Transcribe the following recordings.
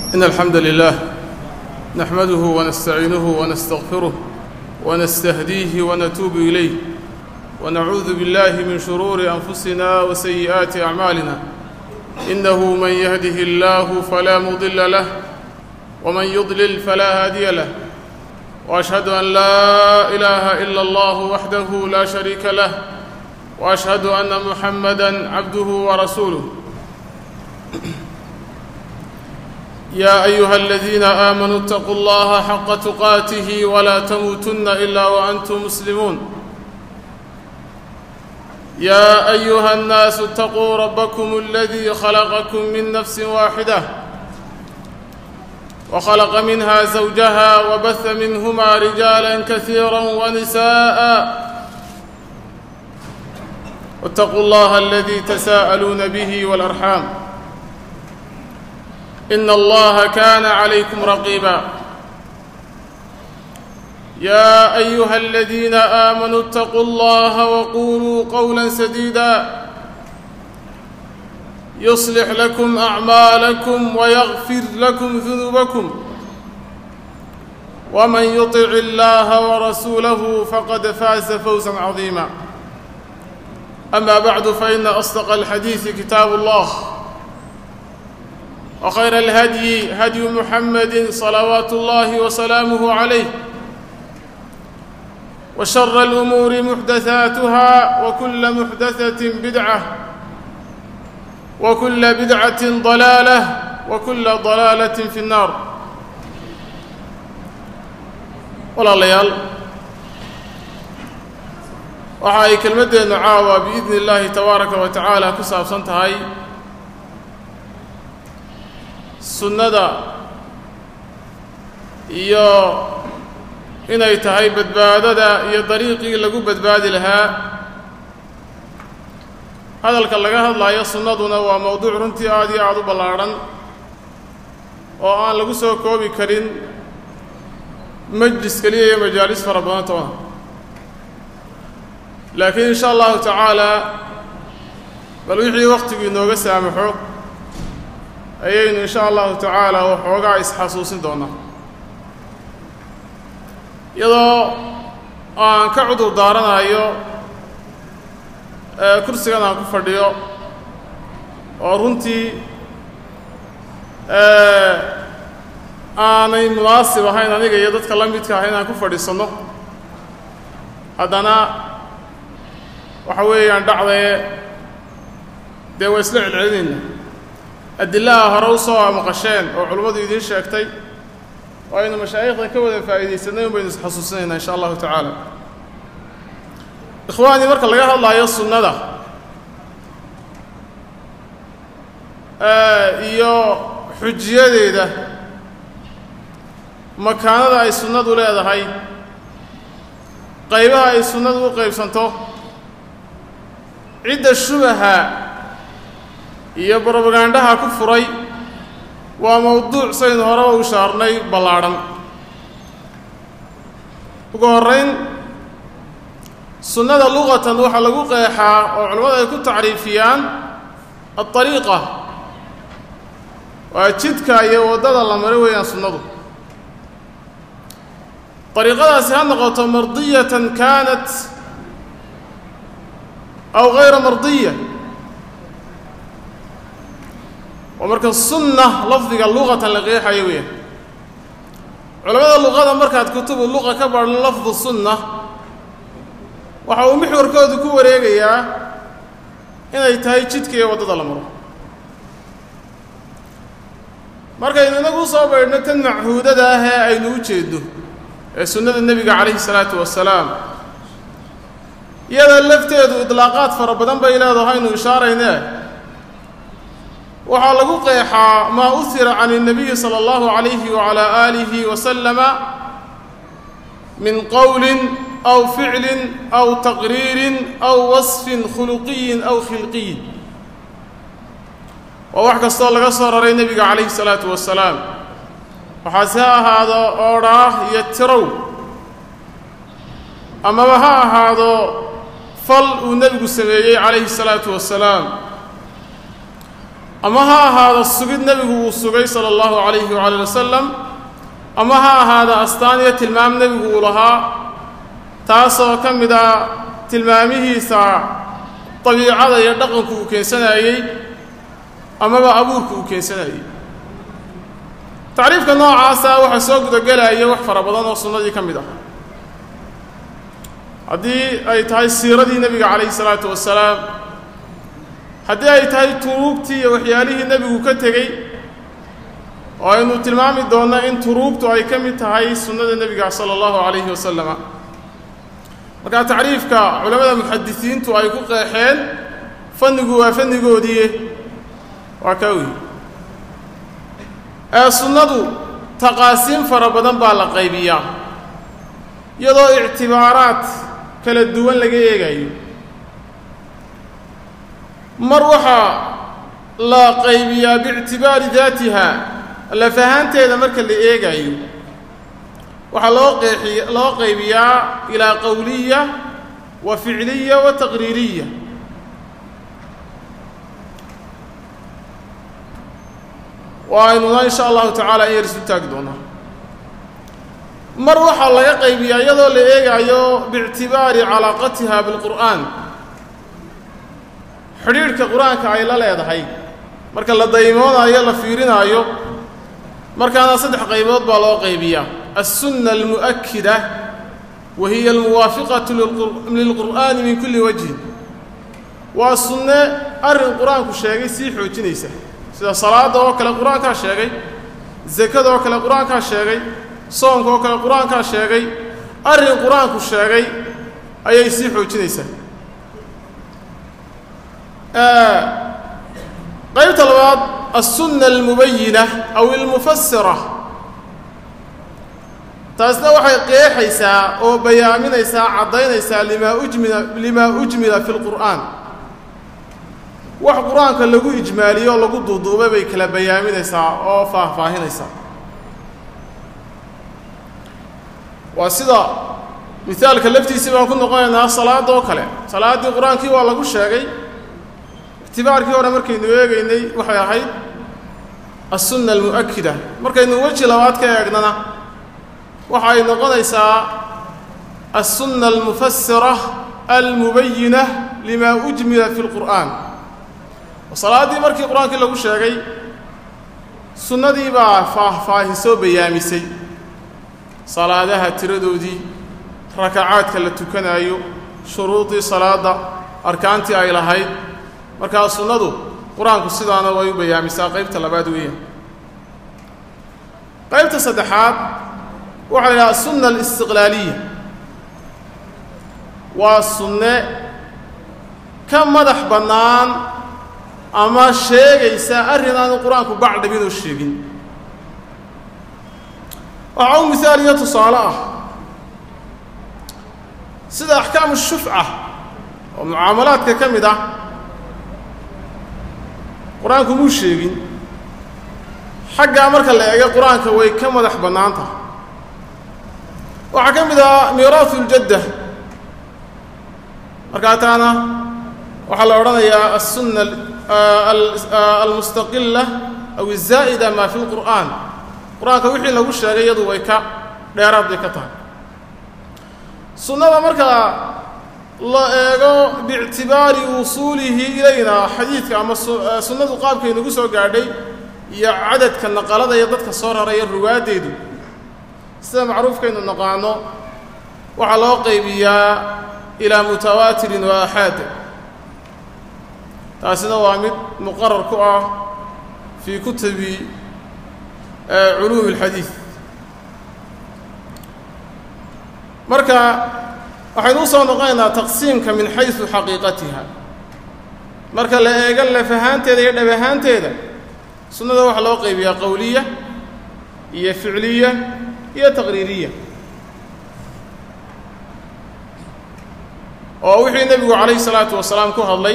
إن الحمد لله نحمده ونستعينه ونستغفره ونستهديه ونتوب إليه ونعوذ بالله من شرور أنفسنا وسيئات أعمالنا إنه من يهده الله فلا مضل له ومن يضلل فلا هادي له وأشهد أن لا إله إلا الله وحده لا شريك له وأشهد أن محمدًا عبده ورسوله يا أيها الذين آمنوا اتقوا الله حق تقاته ولا تموتن إلا وأنتم مسلمون يا أيها الناس اتقوا ربكم الذي خلقكم من نفس واحدة وخلق منها زوجها وبث منهما رجالا كثيرا ونساء واتقوا الله الذي تساءلون به والأرحام إن الله كان عليكم رقيبا يا أيها الذين آمنوا اتقوا الله وقولوا قولا سديدا يصلح لكم أعمالكم ويغفر لكم ذنوبكم ومن يطع الله ورسوله فقد فاز فوزا عظيما أما بعد فإن أصدق الحديث كتاب الله وخير الهدي هدي محمد صلوات الله وسلامه عليه وشر الأمور محدثاتها وكل محدثة بدعة وكل بدعة ضلالة وكل ضلالة في النار ولا ليال waxa ay kelmaddeennu caawa biidni illaahi tabaaraka wa tacaala ku saabsan tahay sunnada iyo inay tahay badbaadada iyo dariiqii lagu badbaadi lahaa hadalka laga hadlaayo sunnaduna waa mowduuc runtii aad iyo aada u ballaadhan oo aan lagu soo koobi karin majlis keliya iyo majaalis fara badan toona laakiin insha allahu tacaala bal wixii wakhtigu inooga saamaxo ayaynu insha allahu tacaala waxoogaa isxasuusin doonaa iyadoo aan ka cudur daaranayo kursigan aan ku fadhiyo oo runtii aanay munaasib ahayn aniga iyo dadka la midka ah inaan ku fadhiisanno haddana waxa weeyaan dhacdae dee waa isla celcelinayna adillaha hore u soo maqasheen oo culimmadu idiin sheegtay oo aynu mashaayikhda ka wada faa'iidaysanay un baynu isxasuusinaynaa insha allahu tacaala ikhwaanii marka laga hadlaayo sunnada iyo xujiyadeeda makaanada ay sunnadu leedahay qaybaha ay sunnadu u qaybsanto cidda shubaha iyo brobagandhaha ku furay waa mowduuc saynu horeba u shaarnay ballaadhan ugu horrayn sunnada luqatan waxaa lagu qeexaa oo culimmadu ay ku tacriifiyaan adariiqa waa jidka iyo waddada la maro weeyaan sunnadu dariiqadaasi ha noqoto mardiyatan kaanat aw hayra mardiya waa marka sunna lafdiga luqatan la qeexayo weeyaan culamada luqada markaad kutubu luqa ka baadhan lafdu sunna waxa uu mixwarkoodu ku wareegayaa inay tahay jidka iyo waddada la maro markaynu inagu soo baydhno tan machuudada ah ee aynu u jeedno ee sunnada nebiga calayhi salaatu wasalaam iyada lafteedu idlaaqaad fara badan bay leedahay aynu ishaaraynee waxaa lagu qeexaa maa uhira can الnabiyi salى اllahu عalayhi wعalى aalihi wasalama min qowlin aw ficlin aw taqriirin aw wasfin khuluqiyin aw khilqiyin waa wax kastoo laga soo raray nebiga calayhi الsalaatu wasalaam waxaase ha ahaado oodhaah iyo tirow amaba ha ahaado fal uu nebigu sameeyey calayhi الsalaatu wasalaam ama ha ahaado sugid nebigu uu sugay sala allahu calayhi waala ali wasalam ama ha ahaado astaan iyo tilmaam nebigu uu lahaa taasoo ka mid a tilmaamihiisa dabiicada iyo dhaqanku uu keensanayey amaba abuurku uu keensanayey tacriifka noocaasa waxaa soo gudagelaya wax fara badan oo sunnadii ka mid ah haddii ay tahay siiradii nebiga calayhi salaatu wasalaam haddii ay tahay turuugtii iyo waxyaalihii nebigu ka tegey oo aynu tilmaami doonno in turuugtu ay ka mid tahay sunnada nebiga sala allahu calayhi wasalama markaa tacriifka culammada muxadisiintu ay ku qeexeen fannigu waa fannigoodii waa kaa wey ee sunnadu taqaasiin fara badan baa la qaybiyaa iyadoo ictibaaraad kala duwan laga eegayo mar waxaa la qaybiyaa biictibaari daatiha laf ahaanteeda marka la eegayo waxaa loo qeexi loo qaybiyaa ilaa qowliya wa ficliya wa taqriiriya waaynuna in sha allahu tacaala in yar isu taagi doonaa mar waxaa laga qaybiyaa iyadoo la eegayo biictibaari calaaqatiha bilqur'aan xidhiidhka qur-aanka ay la leedahay marka la daymoonayo la fiirinaayo markaana saddex qaybood baa loo qaybiyaa alsunna almu'akida wa hiya almuwaafiqatu lilqur'aani min kulli wajhin waa sunne arrin qur-aanku sheegay sii xoojinaysa sida salaadda oo kale qur-aankaa sheegay zakada oo kale qur-aankaa sheegay soonka oo kale qur-aankaa sheegay arrin qur-aanku sheegay ayay sii xoojinaysaa qaybta labaad alsunna almubayina aw almufasira taasna waxay qeexaysaa oo bayaaminaysaa caddaynaysaa limaa ujmila limaa ujmila fi lqur'aan wax qur-aanka lagu ijmaaliyo oo lagu duuduubay bay kala bayaaminaysaa oo faahfaahinaysaa waa sida misaalka laftiisii baan ku noqonaynaa salaadda oo kale salaaddii qur-aankii waa lagu sheegay ictibaarkii hore markaynu eegaynay waxay ahayd alsunna almu'akida markaynu weji labaad ka eegnana waxa ay noqonaysaa alsunna almufasira almubayina lima ujmila fi lqur'aan salaaddii markii qur-aankii lagu sheegay sunnadii baa faahfaahisoo bayaamisay salaadaha tiradoodii rakacaadka la tukanaayo shuruudii salaadda arkaantii ay lahayd markaa sunnadu qur-aanku sidaana way u bayaamisaa qaybta labaad weeyaan qaybta saddexaad waxaa la yidhaha asunna alistiqlaaliya waa sunne ka madax bannaan ama sheegaysa arrin aanu qur-aanku bacdhabinoo sheegin waxaa u mihaal iyo tusaale ah sida axkaamu shufca oo mucaamalaadka ka mid ah qur-aanku muu sheegin xaggaa marka la eega qur-aanka way ka madax bannaan tahay waxaa ka mid ah miiraasu ljadda markaa taana waxaa la odhanayaa aلsunna almustaqila aw الzaa'ida ma fi اlqur'an qur-aanka wixii lagu sheegay iyadu way ka dheeraad bay ka tahay sunnada marka la eego biictibaari wusuulihi ilayna xadiidka ama sunnadu qaabkay nagu soo gaadhay iyo cadadka naqalada iyo dadka soo raraya ruwaaddeedu sida macruufkaynu naqaano waxaa loo qaybiyaa ilaa mutawaatirin wa axaad taasina waa mid muqarar ku ah fii kutubi culuumi اlxadiid marka waxaynu u soo noqonaynaa taqsiimka min xaysu xaqiiqatiha marka la eego laf ahaanteeda iyo dhab ahaanteeda sunnada waxaa loo qaybiyaa qowliya iyo ficliya iyo taqriiriya oo wixii nebigu calayhi salaatu wasalaam ku hadlay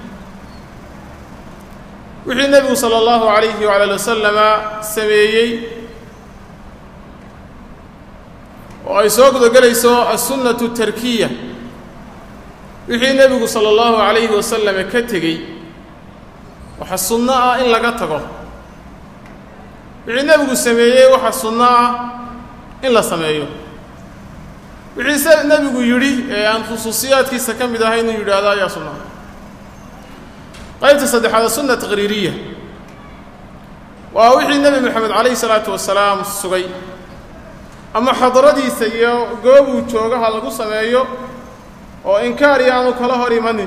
wixii nebigu sala allahu calayhi wala ali wasalama sameeyey oo ay soo gudagelayso assunnatu tarkiya wixii nebigu sala allahu calayhi wasalama ka tegey waxa sunno ah in laga tago wixii nebigu sameeyey waxa sunno ah in la sameeyo wixii se nebigu yidhi ee aan khusuusiyaadkiisa ka mid ahay inuu yidhaahdo ayaa sunna qaybta saddexaad sunna taqriiriya waa wixii nebi moxamed calayhi salaatu wasalaam sugay ama xadaradiisa iyo goobuu joogaha lagu sameeyo oo inkaari aanu kala hor imanin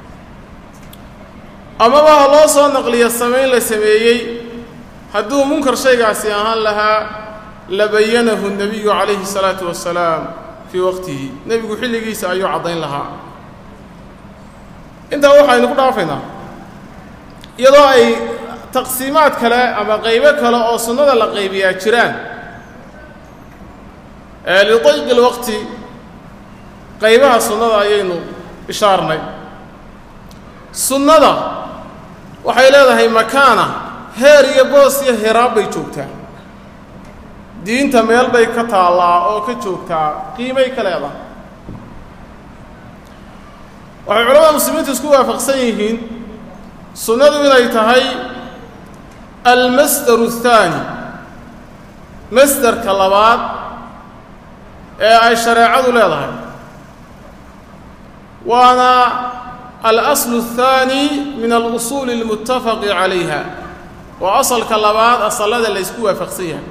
amaba ha loo soo naqliyo samayn la sameeyey hadduu munkar shaygaasi ahaan lahaa la bayanahu nebiyu calayhi salaatu wasalaam fii waqtihi nebigu xilligiisa ayuu caddayn lahaa intaa waxaynu ku dhaafaynaa iyadoo ay taqsiimaad kale ama qaybo kale oo sunnada la qaybiyaa jiraan lidayqi lwaqti qaybaha sunnada ayaynu ishaarnay sunnada waxay leedahay makaana heer iyo boos iyo hiraab bay joogtaa diinta meel bay ka taallaa oo ka joogtaa qiimay ka leedahay waxay culamada muslimiintu isku waafaqsan yihiin sunnadu inay tahay almasdaru athaani masderka labaad ee ay shareecadu leedahay waana alaslu athaani min alusuuli almuttafaqi calayha waa asalka labaad asallada la ysku waafaqsan yahay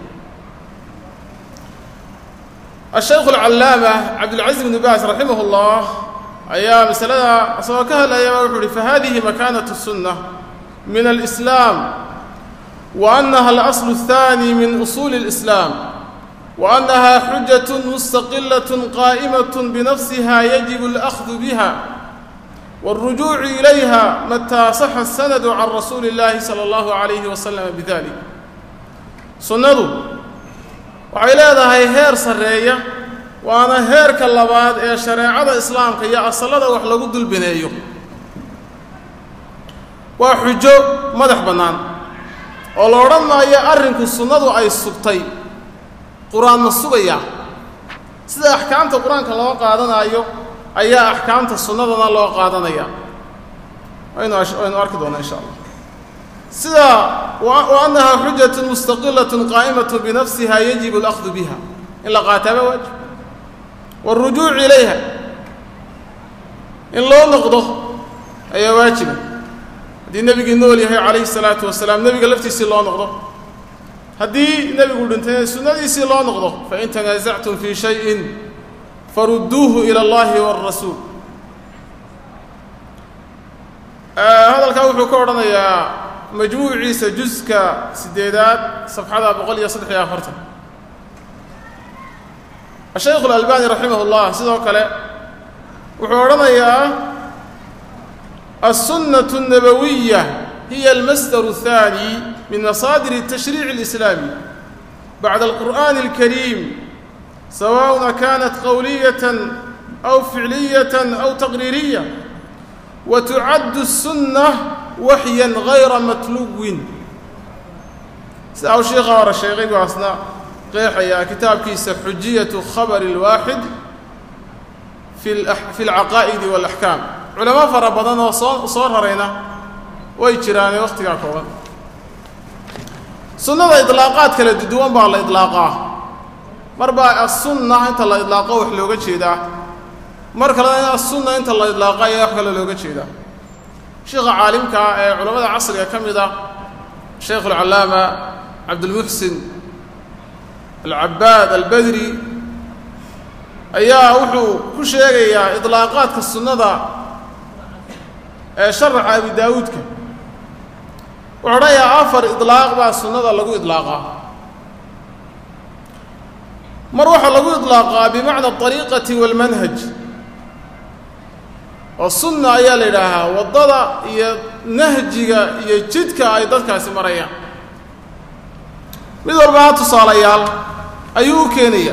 ashaykhu alcallaama cabdilcaziz bnu baas raximah اllah ayaa masalada isagoo ka hadlayaba wuxuu uhi fahadihi makaanatu sunna min alislaam wa annaha alaslu athaani min usuuli اlislaam wa annaha xujat mustaqilaة qaa'imaة binafsiha yajibu اlأkhdu biha wاlrujuucu ilayha mataa saxa asanadu can rasuuli اllahi salى اllahu عalayhi waslama bidalik sunnadu waxay leedahay heer sarreeya waana heerka labaad ee shareecada islaamka iyo asallada wax lagu dulbineeyo waa xujo madax bannaan oo la odhan maayo arrinku sunnadu ay sugtay qur-aan ma sugayaa sida axkaamta qur-aanka loo qaadanaayo ayaa axkaamta sunnadana loo qaadanaya waynu waynu arki doonaa insha allah sida wa annaha xujatun mustaqilatun qaa'imatun binafsiha yajibu alahdu biha in la qaataaba waajib wاlrujuuc ilayha in loo noqdo ayaa waajiba haddii nebigii nool yahay calayhi الsalaatu wasalaam nebiga laftiisii loo noqdo haddii nebigu dhintay sunnadiisii loo noqdo fain tanaasactum fii shayin farudduuhu ilى اllahi wاrasuul hadalkaa wuxuu ka odhanayaa majmuuciisa juska sideedaad safxada boqol iyo saddex iyo afartan ashaykhu اlalbani raximah اllah sidoo kale wuxuu odhanayaa الsunaة الnabawiya hiya almasdar الثaanي min masaadir الtashriic الإslaami bacda الqur'an الkariim sawaء kanat qowliyaة أw ficliyaة أw taqriiriya wtucad الsunة waxya غayra matluwin sida u sheikha hore sheegay buu asna qeexayaa kitaabkiisa xujiyaة khabr الwaaxid fi اlcaqaa'idi wاlaxkaam culamo fara badan oo soo soo rarayna way jiraane wakhtigaa kooban sunnada idlaaqaad kala duwan baa la idlaaqaa mar baa asunna inta la idlaaqo wax looga jeedaa mar kalena asunna inta la idlaaqo ayaa wax kale looga jeedaa sheikha caalimkaa ee culammada casriga ka mid ah sheikh alcallaama cabdulmuxsin alcabaad albadri ayaa wuxuu ku sheegayaa idlaaqaadka sunnada ee sharaxa abi daawuudka wuxuu odhanayaa afar idlaaq baa sunnada lagu idlaaqaa mar waxaa lagu idlaaqaa bimacna alariiqati waalmanhaj oo sunna ayaa la yidhaahaa waddada iyo nahjiga iyo jidka ay dadkaasi marayaan mid walbaa tusaalayaal ayuu u keenayaa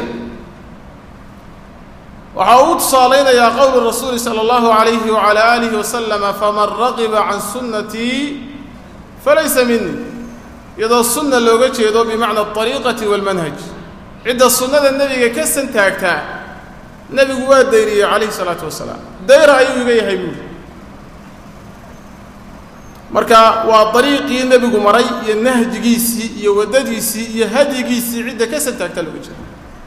waxa uu tusaalaynayaa qowlu rasuuli salى اllahu عalayhi wعalى alihi waslama faman raqiba can sunnatii falaysa minii iyadoo sunna looga jeedo bimacna alariiqati wاlmanhaj cidda sunnada nebiga ka santaagtaa nebigu waa dayriyey calayhi الsalaatu wasalaam dayra ayuu iga yahay buuri marka waa dariiqii nebigu maray iyo nahjigiisii iyo waddadiisii iyo hadyigiisii cidda ka santaagta looga jeeda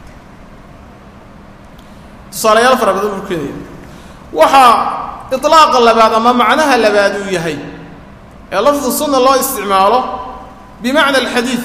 tusaalayaal fara badan buu keenaya waxaa iطlaaqa labaad ama macnaha labaad uu yahay ee lafdu sunna loo isticmaalo bimacna alxadiid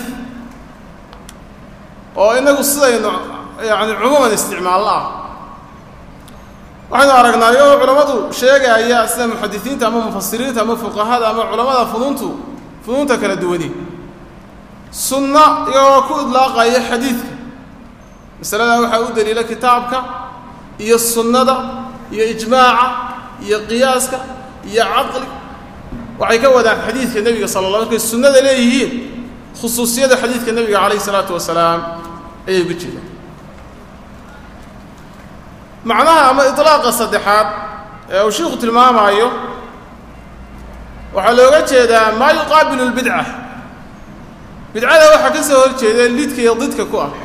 oo inagu sidaynu yani cumuuman isticmaalno ah waxaynu aragnaayo oo culammadu sheegaya sida muxadisiinta ama mufasiriinta ama fuqahada ama culammada funuuntu funuunta kala duwani sunna iyagoo ku idlaaqaya xadiidka masaladaa waxaa u daliila kitaabka iyo sunnada iyo ijmaaca iyo qiyaaska iyo caqli waxay ka wadaan xadiidka nebiga sala la markay sunnada leeyihiin khusuusiyada xadiidka nebiga calayh isalaatu wasalaam ayay uga jeedaan macnaha ama iطlaaqa saddexaad ee uu shiiku tilmaamaayo waxaa looga jeedaa maa yuqaabilu اlbidca bidcada waxaa ka soo hor jeeda lidka iyo didka ku ah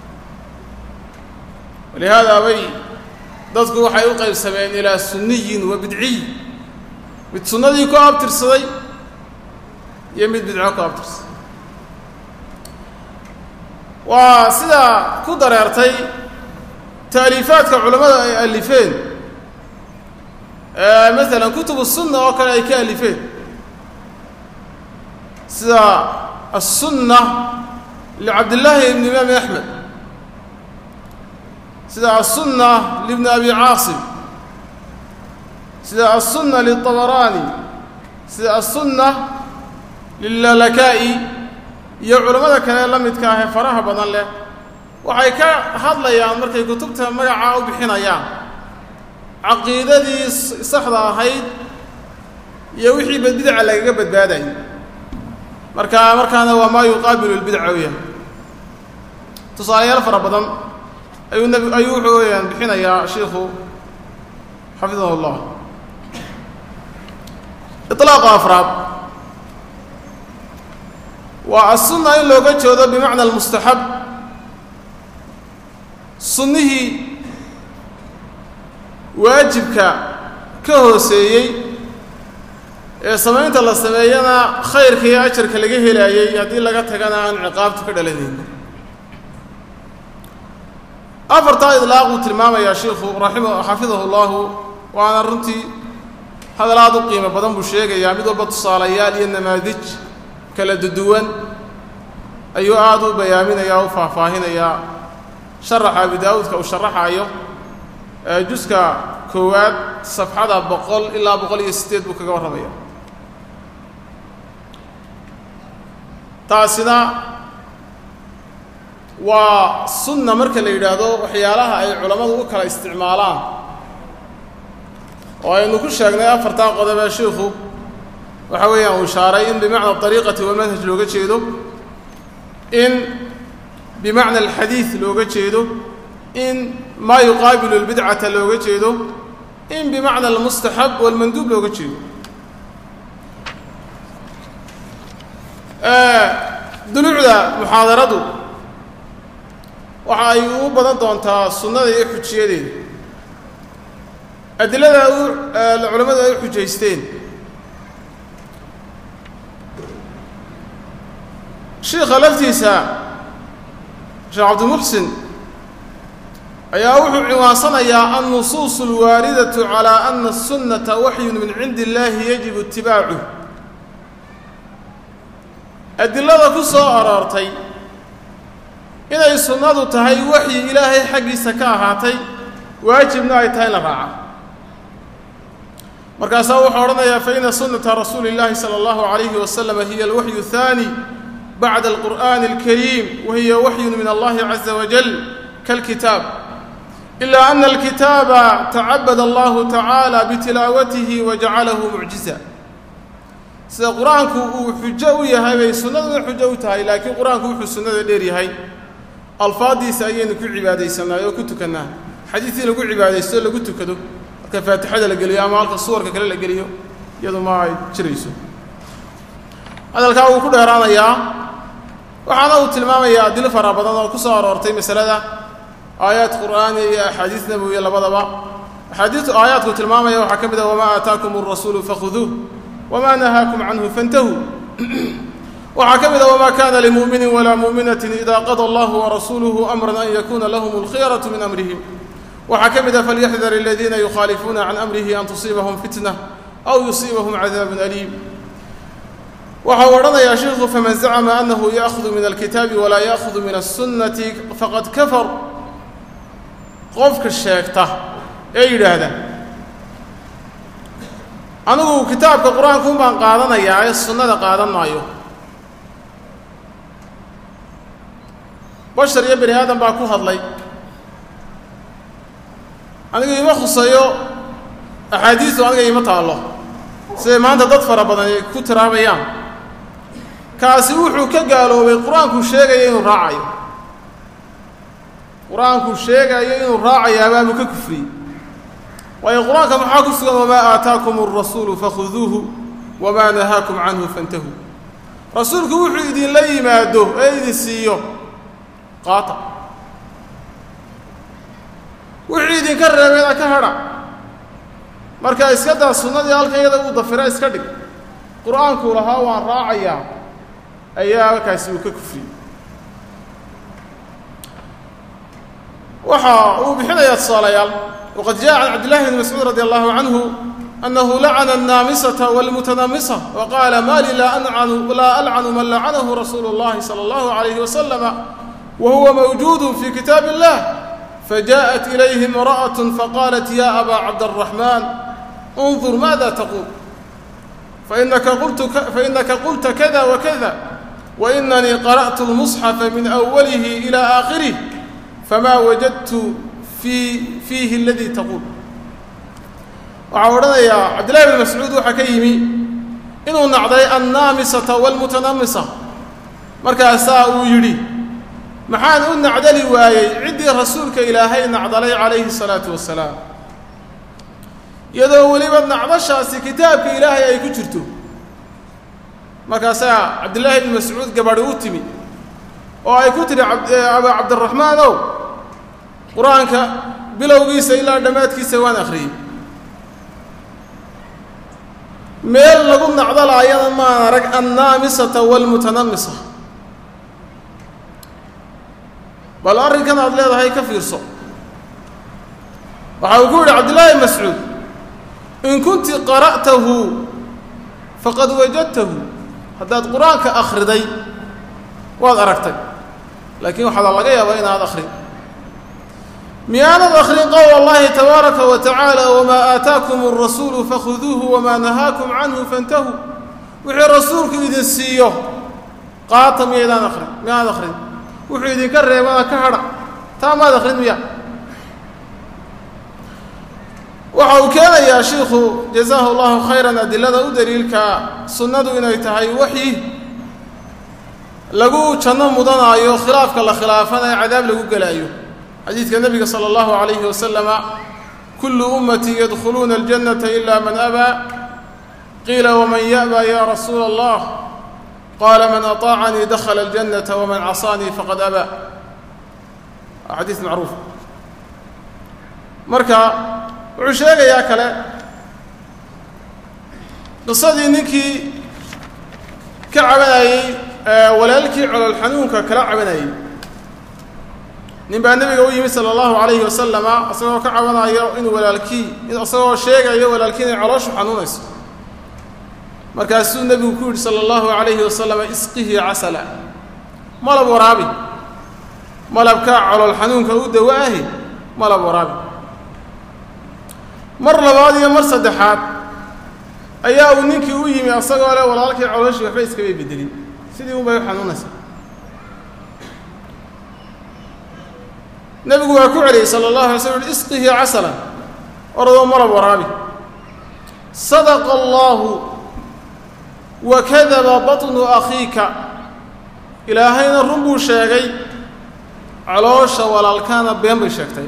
walihaada bay dadku waxay u qaybsameen ilaa sunniyin wa bidciy mid sunnadii ku abtirsaday iyo mid bidco ku abtirsaday waa sidaa ku dareertay taaliifaadka culammada ay alifeen maalan kutubu sunna oo kale ay ka alifeen sida aلsunna licabdillaahi ibn imaami axmed sida aلsunna libni abi caasim sida aلsunna liلطabaraani sida aلsunna lilalaka'i iyo culammada kale la midka ah ee faraha badan leh waxay ka hadlayaan markay kutubta magacaa u bixinayaan caqiidadii saxda ahayd iyo wixii bidca lagaga badbaadayay marka markaana waa maa yuqaabilu lbidca weeyaan tusaalayaal fara badan ayuu nb ayuu wuxuu weyaan bixinayaa shiikhu xafidahu llah iطlaaqa afraad waa aلsunna in looga jeedo bimacna almustaxab sunnihii waajibka ka hooseeyey ee samaynta la sameeyana khayrka iyo ajarka laga helaayey haddii laga tagana aan ciqaabtu ka dhalanayn afartaa idlaaquu tilmaamayaa shiikhu raxima xafidahu llahu waana runtii hadal aad u qiimo badan buu sheegayaa mid walba tusaalayaal iyo namaadij kala duduwan ayuu aada u bayaaminayaa o u faahfaahinayaa sharaxa abi daawuudka uu sharaxaayo juska koowaad safxada boqol ilaa boqol iyo siddeed buu kaga warramaya taasina waa sunna marka la yidhaahdo waxyaalaha ay culammadu u kala isticmaalaan oo aynu ku sheegnay afartaa qodob ee shiikhu waxa weeyaan uu ishaaray in bimacna ariiqati walmanhaj looga jeedo in bimacna alxadiid looga jeedo in maa yuqaabilu lbidcata looga jeedo in bimacna almustaxab walmanduub looga jeedo duluucda muxaadaradu waxa ay ugu badan doontaa sunnada iyo xujiyadeeda adilada u culammadu ay u xujaysteen shiikha laftiisa sheekh cabdimuxsin ayaa wuxuu ciwaansanayaa annusuus alwaaridatu calaa ana aلsunnata waxyun min cindi illaahi yajibu itibaacuh adilada ku soo aroortay inay sunnadu tahay waxyi ilaahay xaggiisa ka ahaatay waajibna ay tahay in la raaca markaasaa wuxuu odhanayaa faina sunnata rasuuli اllaahi salى اllahu عalayhi wasalam hiya alwaxyu الثaani bacda alqur'ani اlkariim wa hiya waxyun min allahi caza wajal kalkitaab ila ana alkitaaba tacabada allahu tacaala bitilaawatihi wa jacalahu mucjiza sida qur-aanku uu xujo u yahay bay sunnaduna xujo u tahay laakiin qur-aanku wuxuu sunnada dheer yahay alfaaddiisa ayaynu ku cibaadaysanaay oo ku tukannaa xadiidii lagu cibaadaysto lagu tukado marka faatixada la geliyo ama halka suwarka kale la geliyo iyadu ma ay jirayso hadalkaa wuu ku dheeraanayaa waxaana uu tilmaamayaa adilo fara badan oo ku soo aroortay masalada aayaad qur'aaniya iyo axaadiis nabowiya labadaba axaadiistu aayaadku tilmaamaya waxaa ka mid ah wamaa aataakum alrasuulu fakhuduuh wamaa nahaakum canhu fantahuu waxaa ka mid a wamaa kana limu'minin walaa mu'minatin ida qada allahu warasuuluhu amran an yakuuna lahum alkhiyaratu min amrihim waxaa ka mid a falyaxdar aladiina yukhaalifuuna can amrihi an tusiibahum fitna aw yusiibahum cadaabun aliim waxa uu odhanayaa sheikhu faman zacma anahu ya'hudu min alkitaabi walaa ya'hudu min الsunnati faqad kafar qofka sheegta ee yidhaahda anigu kitaabka qur-aankuun baan qaadanayaa ee sunnada qaadan maayo bashar iyo bani aadam baa ku hadlay aniga ima khuseeyo axaadiistu aniga ima taallo siday maanta dad fara badan ay ku tiraabayaan kaasi wuxuu ka gaaloobay qur-aankuu sheegaya inuu raacayo qur-aankuu sheegayo inuu raacayaabaa ka kufriyey waayo qur-aanka maxaa ku sugan wamaa aataakum alrasuulu fakhuduuhu wamaa nahaakum canhu fantahuu rasuulku wuxuu idinla yimaado ee idin siiyo qaata wixii idinka reebeena ka hadha marka iska daa sunnadii halkan iyada uu dafira iska dhig qur-aankuu lahaa waan raacayaa ayaa halkaasi uu ka kufriyey waxa uu bixinayaa tusaalayaal waqad jaءa can cabdillahi bni mascuud radi allahu canhu anahu lacana الnaamisata wاlmutanamisa waqaala ma li laa alcanu man lacanahu rasuulu اllahi salى اllahu عalayhi waslama wa huwa mawjuud fi kitaab اllah fajaءat ilayhi imra'aة faqaalat ya aba cabdالraxman انظur maada taqul fainaka qulta kada wakada wainanii qara'tu اlmusxafa min awalihi ilى aakhirih fma wajadtu fiihi aladii taquul waxaa odhanayaa cabdillahi bn mascuud waxaa ka yimi inuu nacday annaamisata waalmutanamisa markaasaa uu yidhi maxaan u nacdali waayey ciddii rasuulka ilaahay nacdalay calayhi الsalaatu wasalaam iyadoo weliba nacdashaasi kitaabka ilaahay ay ku jirto markaasaa cabdillaahi bn mascuud gabadhi u timi oo ay ku tidhi abaa cabdiraxmaan ow qur-aanka bilowgiisa ilaa dhammaadkiisa waan akhriyey meel lagu nacdalaayana maan arag annaamisata waalmutanamisa bal arrinkan aad leedahay ka fiirso waxa uu ku yidhi cabdillaahi mascuud in kunti qara'tahu faqad wajadtahu haddaad qur-aanka akhriday waad aragtay laakiin waxaada laga yaabaa inaad akhrin miyaanad akhrin qowl allahi tabaaraka wa tacaala wamaa aataakum alrasuulu fakhuduuhu wamaa nahaakum canhu fantahuu wixii rasuulku idin siiyo qaata miyaydaan akhrin miyaanad akhrin wuxuu idinka reebana ka hadha taa maad akhrin miya waxa uu keenayaa shiikhu jazaahu allahu khayran adilada u daliilka sunnadu inay tahay waxyi lagu janno mudanaayo khilaafka la khilaafana ee cadaab lagu gelaayo xadiidka nebiga sala allahu calayhi wasalama kullu ummatii yadkhuluuna aljannata ila man abaa qiila waman ya'baa ya rasuula allah qaala man aطaacanii dakhala aljannata waman casaanii faqad abaa waa xadiis macruuf marka wuxuu sheegayaa kale qisadii ninkii ka cabanayey walaalkii colol xanuunka kala cabanayey nin baa nebiga u yimid sala allahu calayhi wasalama isagoo ka cabanayo inuu walaalkii isagoo sheegayo walaalkii inay colooshu xanuunayso markaasuu nebigu ku yidhi sala allahu calayhi wasalama isqihi casala malab waraabi malabkaa colol xanuunka u dawa ahi malab waraabi mar labaad iyo mar saddexaad ayaa uu ninkii u yimi asagoo leh walaalkii colooshii waxba iskabay bedelin sidii un bay u xanuunaysaa nebigu waa ku celiyey sala allahu alay slam uhi isqihi casalan oradoo malab waraabi sadaqa allaahu wa kadaba batnu akhiika ilaahayna run buu sheegay caloosha walaalkaana been bay sheegtay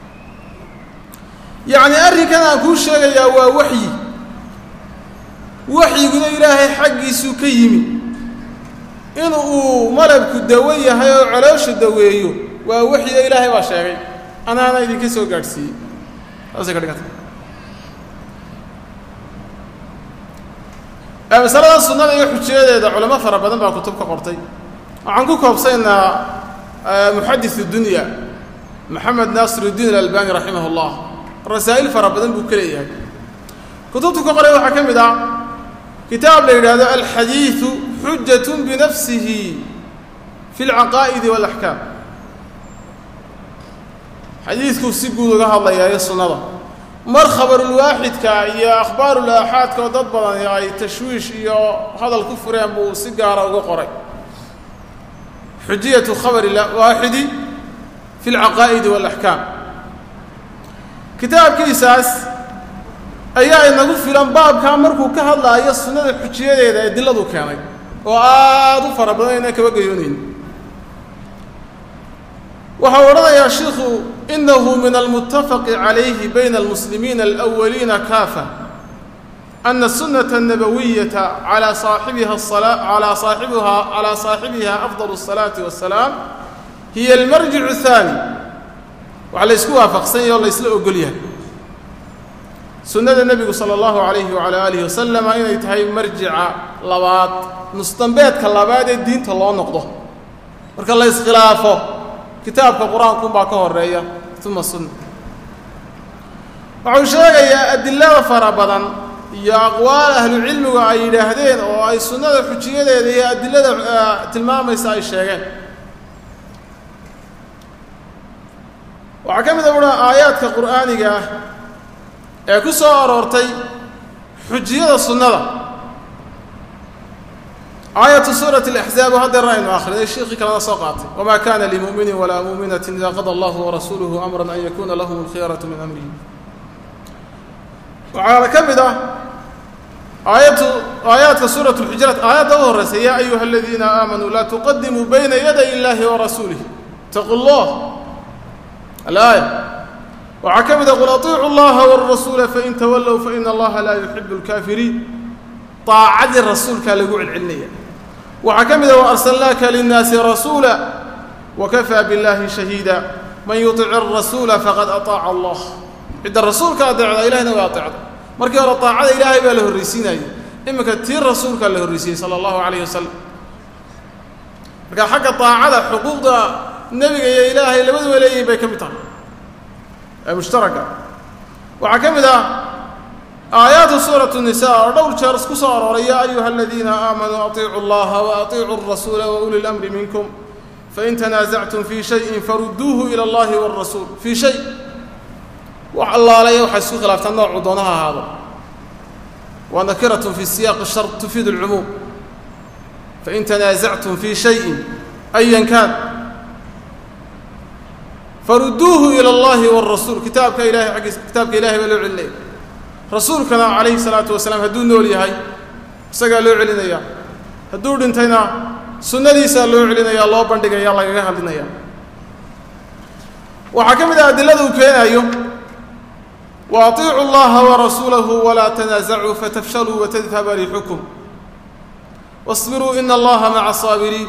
yacni arrinkan aan kuu sheegayaa waa waxyi waxyiguna ilaahay xaggiisuu ka yimi in uu malabku dawo yahay oo caloosha daweeyo waa waxyiga ilaahay baa sheegay anaana idinka soo gaadhsiiyey saasay ka dhiganta masalada sunnada iyo xujiyadeeda culamo fara badan baa kutub ka qortay waxaan ku koobsaynaa muxadis dunya maxamed naasir uddiin alalbani raximah اllah rasaa'il fara badan buu ka leeyahay kutubtu ka qoray waxaa ka mid ah kitaab la yidhaahdo alxadiidu xujat binafsihi fi اlcaqaa'idi wاlaxkaam xadiidkuu si guud uga hadlayaayo sunnada mar khabarulwaaxidka iyo akhbaarulaaxaadka oo dad badan ay tashwiish iyo hadal ku fureen buu si gaara uga qoray xujiyatu khabari waaxidi fi alcaqaa'idi waalaxkaam kitaabkiisaas ayaa inagu filan baabkaa markuu ka hadlaayo sunnada xujiyadeeda ee diladu keenay oo aada u fara badan inaan kaba gayoonayn waxau odhanayaa shiikhu inahu min almutafaqi calayhi bayna almuslimiina alawaliina kaafa ana الsunaة الnabawiyata alى saaxibiha alى saaxibiha calى saaxibiha afضal الصalaaةi waالsalaam hiya almarjic الثaani waxa la ysku waafaqsan yahe oo la ysla ogol yahay sunnada nebigu salى اllahu عalayhi wعalى alihi wasalama inay tahay marjica labaad nusdambeedka labaad ee diinta loo noqdo marka la iskhilaafo kitaabka qur-aankuunbaa ka horeeya uma sunna wuxuu sheegayaa adilada fara badan iyo aqwaal ahlucilmigu ay yidhaahdeen oo ay sunnada xujiyadeeda iyo adilada tilmaamaysa ay sheegeen waxaa ka mid a uha aayaadka qur'aaniga ah ee ku soo aroortay xujiyada sunnada aayatu suurati alaxzaab haddeerna aynu akhrinay sheikii kalena soo qaatay wamaa kana limu'minin walaa mu'minatin ida qada allahu warasuuluhu amran an yakuna lahum alkhiyaratu min amrihi waxaana ka mid ah aayatu aayaadka suurat lxujuraat aayadda u horreysa yaa ayuha aladiina aamanuu laa tuqadimuu bayna yaday illahi warasuulih itaquu llah alaaya waxaa ka mid a qul atiicu llaha wاrasuula fain tawallow faina allaha laa yuxibu اlkaafiriin aacadii rasuulkaa lagu celcelinaya waxaa ka mid a waarsalnaaka linnaasi rasuula wakafaa biاllahi shahiida man yuطic الrasuula faqad aطaaca allah cidda rasuulka adeecda ilahina waa adeecda markii hore aacada ilaahay baa la horraysiinayay iminka tii rasuulkaa la horraysiiyey sala allahu calayh wasalam marka xagga aacada xuquuqda nebiga iyo ilaahay labaduba leeyihin bay ka mid tahay ee mushtaraka waxaa ka mid ah aayaatu suuratu nisa oo dhowr jeer isku soo arooray yaa ayuha aladiina aamanuu atiicu allaha wa atiicuu alrasuula wa uli lamri minkum fain tanaasactum fii shayin farudduuhu ila allahi wاrasuul fii shay wax allaalaya waxay isku khilaaftaan noocuu doonaha ahaado wa nakiratun fi siyaaqi shar tufiid alcumuum fain tanaasactum fii shayin ayan kaan farudduuhu ila allahi wاrasuul kitaabka ilahay aggiisa kitaabka ilahay baa loo celinaya rasuulkana calayhi salaatu wasalaam hadduu nool yahay isagaa loo celinaya hadduu dhintayna sunnadiisaa loo celinaya loo bandhigaya lagaga hadlinaya waxaa ka mid ah adilada uu keenayo wa atiicu allaha warasuulahu walaa tanaasacuu fatafshaluu watadhaba riixukum wasbiruu ina allaha maca asaabiriin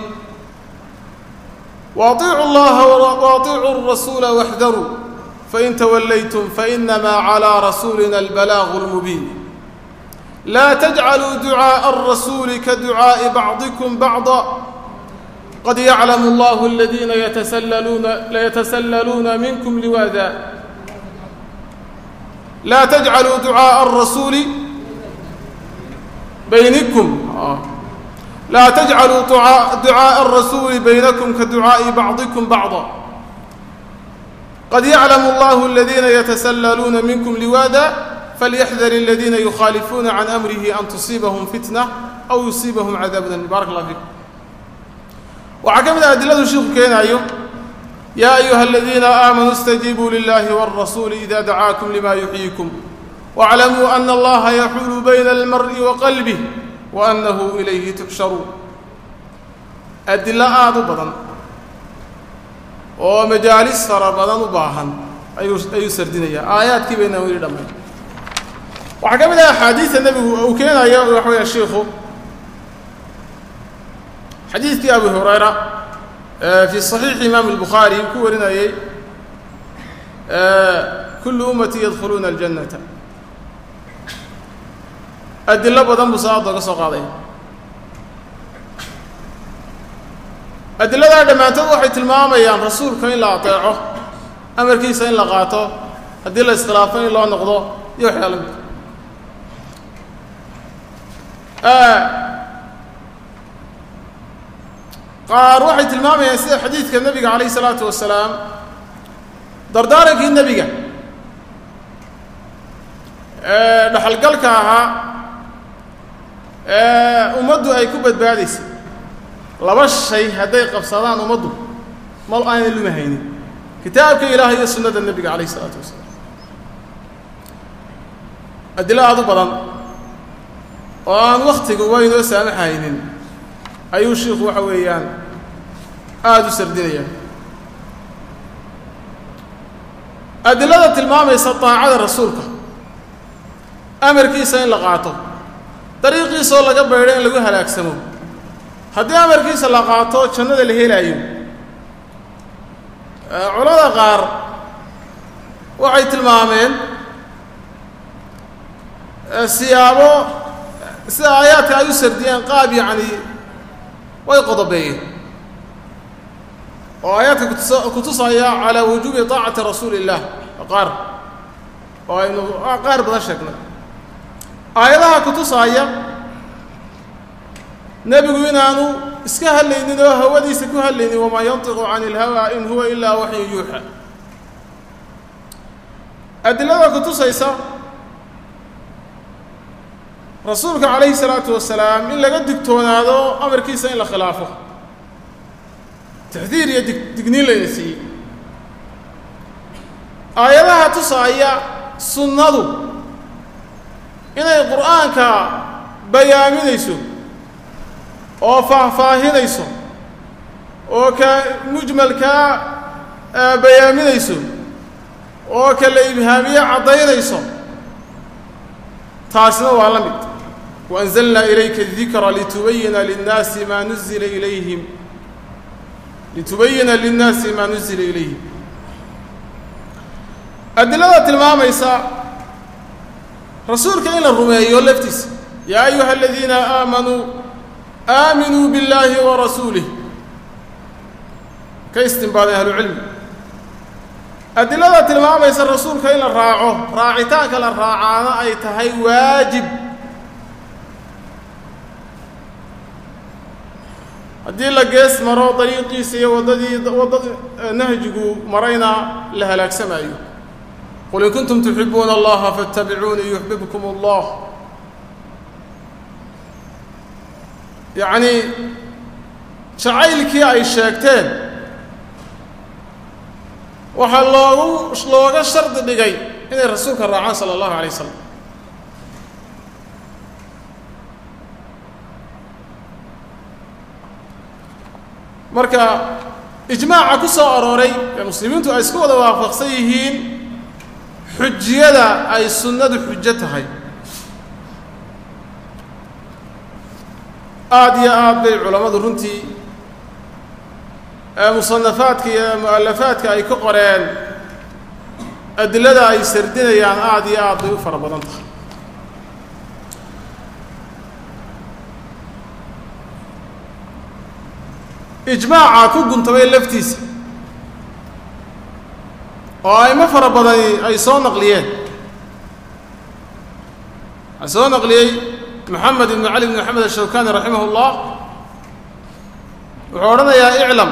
wa atiicu allaha wa atiicuu rasuula waxdaruu fain tawallaytum fainamaa calىa rasuulina albalaagu اlmubiin laa tajcaluu ducaaءa الrasuuli ka ducaaءi bacdikum bacضa qad yaclamu allahu aladiina yatasallaluuna minkum liwaada laa tajcaluu ducaaءa الrasuuli baynikum laa tajcaluu ducaaءa الrasuuli baynakum ka ducaaءi bacdikum bacضa qad yaclamu allahu aladiina yatasallaluuna minkum liwaada falyaxdar aladiina yukhaalifuuna can amrihi an tusiibahum fitna aw yusiibahum cadaabun alim barak allah fiikum waxaa ka mid ah adiladu shiiku keenaayo yaa ayuha aladiina aamanuu اstajiibuu lilahi wاlrasuuli ida dacaakum lima yuxyiikum waاclamuu ana allaha yaxuulu bayna almar'i wa qalbih wa annahu ilayhi tuxsharuun adilo aada u badan oo majaalis fara badan u baahan ayuu ayuu sardinayaa aayaadkii baynaan weli dhammayn waxaa ka mid ah axaadiida nebigu uu keenayo waxa weya shiikhu xadiidkii abu hurayra fii صaxiixi imaam الbukhaari ku warinayey kulu ummati yadkhuluuna اljannata adilo badan buu salaada oga soo qaadaya adiladaa dhammaantood waxay tilmaamayaan rasuulka in la ateeco amarkiisa in la qaato haddii la iskhilaafo in loo noqdo iyo waxyaala mid qaar waxay tilmaamayaan sida xadiidka nebiga calayh isalaatu wasalaam dardaarankii nebiga ee dhaxalgalka ahaa ee ummaddu ay ku badbaadaysay laba shay hadday qabsadaan ummaddu mal aanay luma haynin kitaabka ilaah iyo sunnada nebiga calayh isalaatu wasalaam adilo aad u badan oo aan wakhtigu waa inoo saamaxaynin ayuu shiikhu waxa weeyaan aada u sardinaya adilada tilmaamaysa daacada rasuulka amarkiisa in la qaato dariiqiisoo laga baydho in lagu halaagsamo haddii amarkiisa la qaato jannada la helaayo culamada qaar waxay tilmaameen siyaabo sida aayaadka ay u sardiyeen qaab yacni way qodobeeyeen oo aayaadka kutus kutusaya calaa wujuubi taacati rasuuli illah qaar oo aynu qaar badan sheegnay aayadaha kutusaya nebigu inaanu iska hadlaynin oo hawadiisa ku hadlaynin wamaa yantiqu can ilhawa in huwa ilaa waxyu yuuxa adilada kutusaysa rasuulka calayhi salaatu wasalaam in laga digtoonaado amarkiisa in la khilaafo taxdiir iyo dig digniin layna siiyey aayadaha tusaaya sunnadu inay qur'aanka bayaaminayso oo faahfaahinayso oo ka mujmalkaa bayaaminayso oo ka la ibhaamiye caddaynayso taasina waa la mid waanzalnaa ilayka adikra litubayina linnaasi maa nuzila ilayhim litubayina linnaasi maa nuzila ilayhim adilada tilmaamaysa rasuulka in la rumeeyo laftiisa yaa ayuha aladiina aamanuu aaminuu biاllaahi wa rasuulih ka istinbaadeen ahlucilmi adilada tilmaamaysa rasuulka in la raaco raacitaanka la raacaana ay tahay waajib haddii la gees maro dariiqiisa iyo waddadii waddad nahjigu marayna la halaagsamaayo qul in kuntum tuxibuuna allaha faاtabicuunii yuxbibkum اllah yacnii jacaylkii ay sheegteen waxaa loogu looga shardi dhigay inay rasuulka raacaan sala allahu alay wasalam marka ijmaaca ku soo arooray ee muslimiintu ay isku wada waafaqsan yihiin xujiyada ay sunnadu xujo tahay aada iyo aad bay culammadu runtii musanafaadka iyo mu'alafaadka ay ka qoreen adilada ay sardinayaan aada iyo aad bay u fara badan tahay ijmaaca ku guntamay laftiisa oo aymo fara badani ay soo naqliyeen waxaa soo naqliyey moxamed ibnu cali bn maxamed ashawkani raximah اllah wuxuu odhanayaa iclam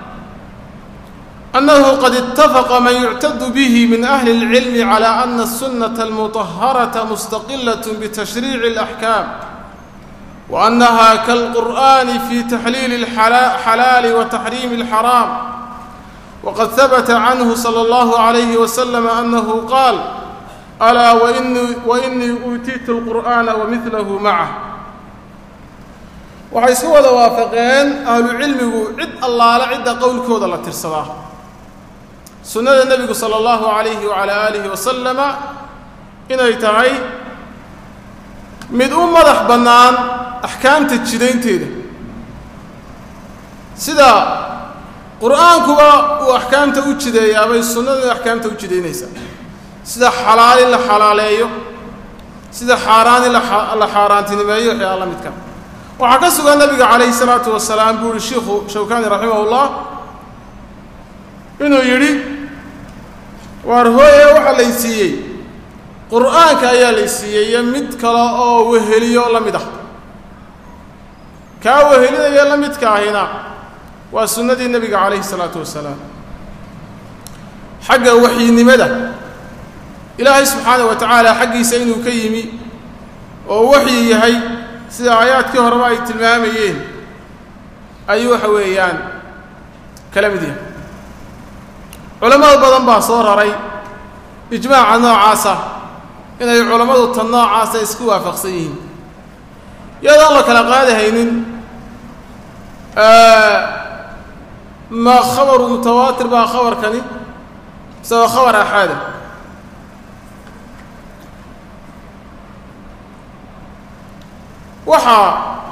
annahu qad itafaqa man yuctadu bihi min ahli اlcilmi calى ana الsunaة almuطaharaةa mustaqilaة bitashriici اlaxkaam وأنها كالقرآن في تحليل الحلال وتحريم الحرام وقد ثبت عنه صلى الله عليه وسلم أنه قال ألا وإني, وإني أوتيت القرآن ومثله معه waxay isku wada waafaqeen ahlu cilmigu cid allaale cidda qowlkooda la tirsadaa sunnada nebigu sala allahu calayhi wacalaa aalihi wasalama inay tahay mid u madax bannaan axkaamta jidaynteeda sida qur'aankuba uu axkaamta u jideeyaabay sunnadu axkaamta u jidaynaysaa sida xalaal in la xalaaleeyo sida xaaraan in la xaaraantinimeeyo waxyaa la midka waxaa ka sugan nabiga calayhi salaatu wasalaam buu yihi shiikhu shawkani raximahullah inuu yidhi waar hooye waxaa lay siiyey qur'aanka ayaa lay siiyey iyo mid kale oo weheliyo la mid ah kaa wehelinaya la midka ahina waa sunnadii nebiga calayhi salaatu wasalaam xagga waxyinimada ilaahay subxaana wa tacaala xaggiisa inuu ka yimi oo waxyi yahay sida aayaadkii horeba ay tilmaamayeen ayuu waxa weeyaan kala mid yahay culammada badan baa soo raray ijmaaca noocaasa inay culammadu tan noocaasa isku waafaqsan yihiin iyadoon la kala qaadahaynin ma khabaru mutawaatir baa khabarkani mise waa khabar axaada waxaa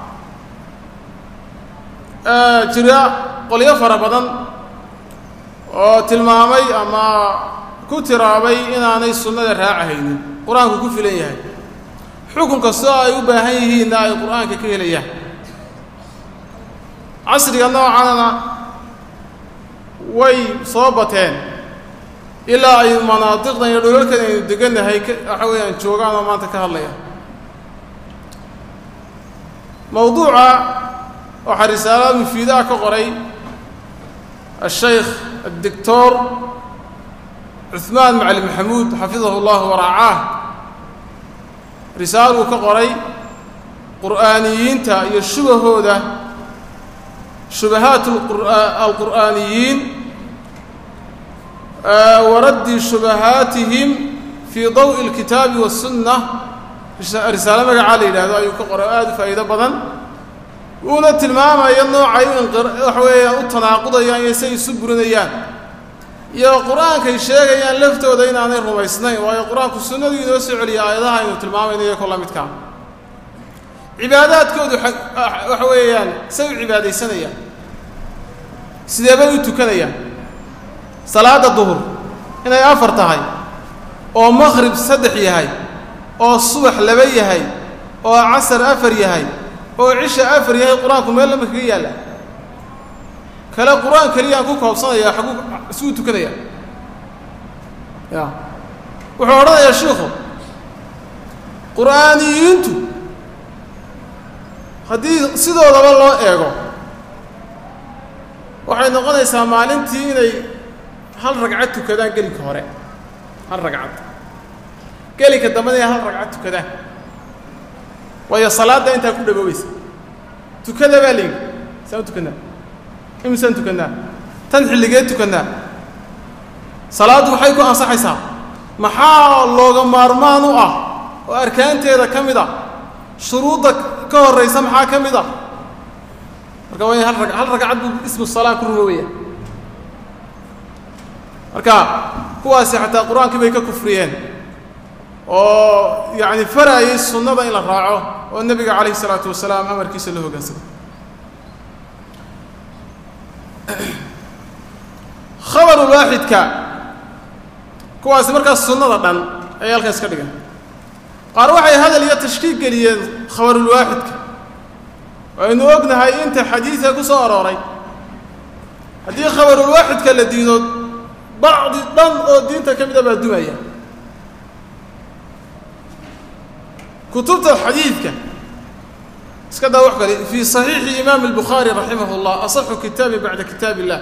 jira qolyo fara badan oo tilmaamay ama ku tiraabay inaanay sunnada raacahaynin qur-aanku ku filan yahay xukun kastoo ay u baahan yihiinna ay qur-aanka ka helayaan casriga noocanana way soo bateen ilaa ay manaadiqdan iyo dholalkan aynu degannahay waxa weeyaan joogaan oo maanta ka hadlaya mawduuca waxaa risaalada mufiidaha ka qoray ashaykh addictor cuثmaan macali maxamuud xafidahu اllah waracaah risaal uu ka qoray qur'aaniyiinta iyo shubahooda shubahaat alqur'aaniyiin waraddi shubahaatihim fii dawءi اlkitaabi waالsunna risaalo magacaa la yidhahdo ayuu ka qoray oo aada u faa'iido badan uuna tilmaamaya noocay waxa weeyaan u tanaaqudayaan iyo say isu burinayaan iyo qur-aankay sheegayaan laftooda inaanay rumaysnayn waayo qur-aanku sunnadu inoo soo celiya aayadaha aynu tilmaamayno iyo ko la midkaa cibaadaadkoodu waxa weeyaan say u cibaadaysanayaan sidee bay u tukanayaan salaadda duhur inay afar tahay oo maqhrib saddex yahay oo subax laba yahay oo casar afar yahay oo cisha afar yahay qur-aanku meel lama kaga yaalla kale qur-aan keliyaan ku koobsanaya xaguu isuu tukanaya ya wuxuu odhanayaa shiikhu qur'aaniyiintu haddii sidoodaba loo eego waxay noqonaysaa maalintii inay hal ragcad tukadaan gelinka hore hal ragcad gelinka dambena inay hal ragcad tukadaan waayo salaadda intaa ku dhawoobaysa tukada baa layidhi saan u tukannaa imisaan tukannaa tan xilligee tukannaa salaaddu waxay ku ansaxaysaa maxaa looga maarmaan u ah oo arkaanteeda ka mid a shuruudda ka horraysa maxaa ka mid a marka waa in hal hal ragcad buu ismu salaa ku rumoobaya marka kuwaasi xataa qur-aankii bay ka kufriyeen oo yacni faraayay sunnada in la raaco oo nebiga calayhi isalaatu wasalaam amarkiisa la hoggaansamo khabaru waaxidka kuwaasi markaas sunnada dhan ayay halkaas ka dhigan qaar waxay hadal iyo tashkiik geliyeen khabarulwaaxidka waynu ognahay inta xadiidka ku soo arooray haddii khabarulwaaxidka la diido bacdi dhan oo diinta ka mid a baa dumaya kutubta xadiidka iska daa wax kale fii صaxiixi imaam الbukhaari raximah اllah aصxu kitaabi bacda kitaab الlah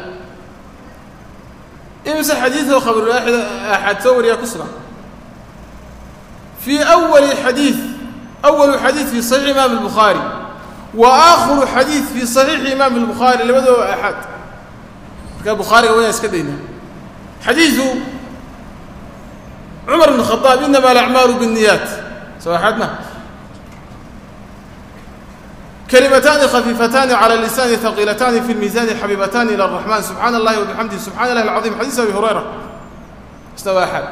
imise xadiidoo khabarulwaaxid axaad soo wariyaa ku sugan fii awali xadiid awalu xadiid fii صaxiixi imaam الbukhaari wa aakhiru xadiid fii صaxiixi imaam الbukhaari labadooba axaad markaa bukhaariga wayaan iska daynaa xadiidu cumar bn khadaab inama alacmaalu bالniyaat soo axaad ma كلمتان خفيفتان على اللسان ثقيلتان في الميزان حبيبتان إلى الرحمن سبحان الله وبحمده سبحان الله العظيم حديث أبي هريرة استوى أحد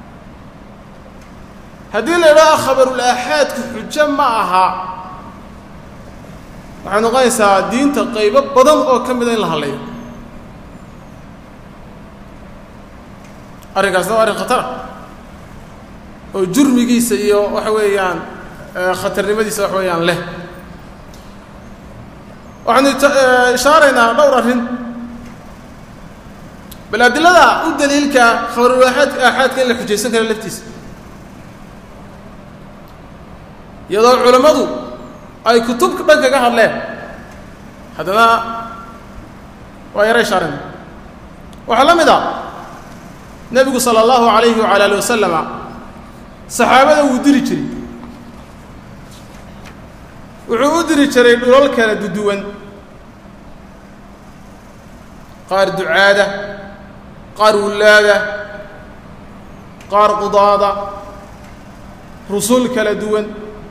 هذه لا خبر الآحاد حجة معها waxay noqonaysaa diinta qaybo badan oo ka mida in la hadlayo arrinkaasna waa arrin khatara oo jurmigiisa iyo waxa weeyaan khatarnimadiisa wax weeyaan leh waxaanu ishaaraynaa dhowr arrin bal adilada u daliilka khabarulaaxaad aaxaadka in la xujaysan kara laftiisa iyadoo culammadu ay kutub dhan kaga hadleen haddana waa yara ishaarayna waxaa la mid a nebigu sala allahu alayhi wala ali wasalama saxaabada wuu diri jiray wuxuu u diri jiray dhulal kala duduwan qaar ducaada qaar wullaada qaar qudaada rusul kala duwan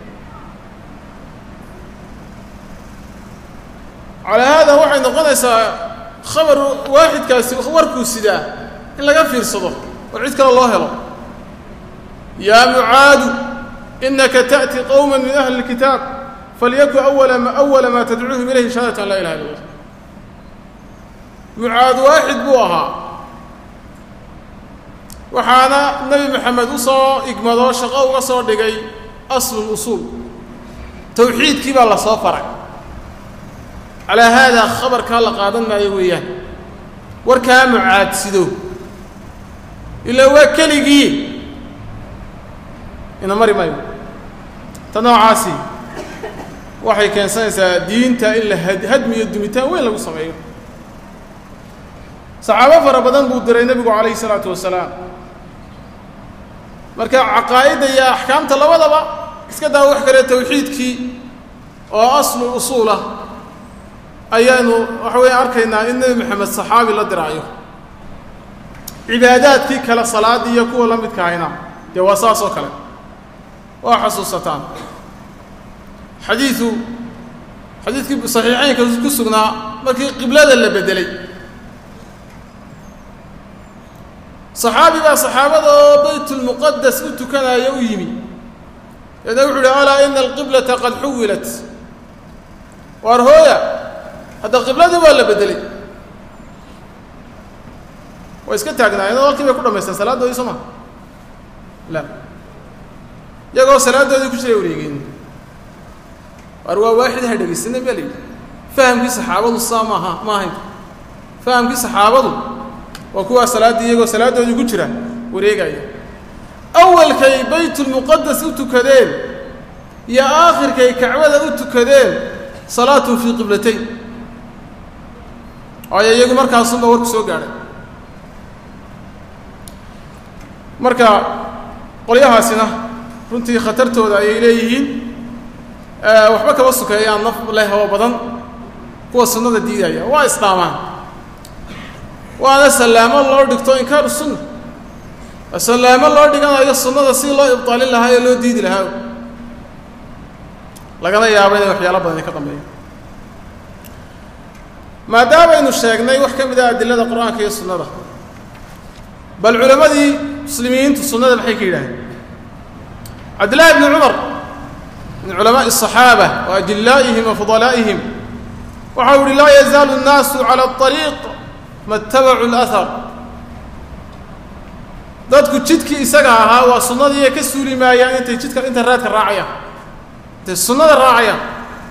calaa haada waxay noqonaysaa khabar waaxidkaasi warkuu sidaa in laga fiirsado oo cid kale loo helo yaa mucaadu inaka ta'ti qowma min ahli اlkitaab falyakun awala ma awala maa tadcuuhum ilayhi shahaadatu an laa ilaha illa allah mucaad waaxid buu ahaa waxaana nebi maxamed u soo igmadoo shaqo uga soo dhigay aslul usuul tawxiidkii baa la soo faray calaa haadaa khabarkaa la qaadan maayo weeyaan warkaa mucaadsido ilaa waa keligii ina mari maayo ta noocaasi waxay keensanaysaa diinta in la hadmiyo dumitaan weyn lagu sameeyo saxaabo fara badan buu diray nebigu calayhi isalaatu wasalaam marka caqaa'idda iyo axkaamta labadaba iska daa wax kale tawxiidkii oo aslu usuul ah ayaanu waxa weya arkaynaa in nebi maxamed saxaabi la diraayo cibaadaadkii kale salaaddii iyo kuwa la midka ahayna dee waa saas oo kale waa xasuusataan xadiidu xadiidkii saxiixeynka ku sugnaa markii qiblada la beddelay saxaabi baa saxaabada oo baytulmuqadas u tukanaya u yimi deedna wuxu uhi alaa ina alqiblata qad xuwilat waar hooya hadda qibladii waa la beddelay way iska taagnaayeen oo halkii bay ku dhamaysteen salaadoodii soo maa la iyagoo salaadoodii ku jiray wareegeen waar waa waaxid ha dhegaysanay baa la yidhi fahamkii saxaabadu saa maaha ma ahayn fahamkii saxaabadu waa kuwaa salaaddii iyagoo salaadoodii ku jira wareegaya awalkay baytulmuqadas u tukadeen iyo aakhirkay kacbada u tukadeen salaatun fii qiblatayn waayo iyagu markaasunba warku soo gaadhay marka qolyahaasina runtii khatartooda ayay leeyihiin waxba kaba sukeeyaan naf leh oo badan kuwa sunnada diidaya waa isdhaamaan waana sallaamo loo dhigto inkaaru sunna sallaamo loo dhiganayo sunnada si loo ibtaalin lahaa ee loo diidi lahaa lagana yaabo inay waxyaalo badan ka dambeeya maadaamaynu sheegnay wax ka mid ah adilada qur-aanka iyo sunnada bal culammadii muslimiintu sunnada maxay ka yidhaaheen cabdillahi bni cumar min culamaaءi الصaxaabة wa adilaa'ihim wa fudalaa'ihim waxau uhi laa yazaalu الnaasu calى الطariiq ma اtabacuu اlأhar dadku jidkii isaga ahaa waa sunnadiiya ka suuli maayaan intay jidka intay raadka raacayaan intay sunnada raacayaan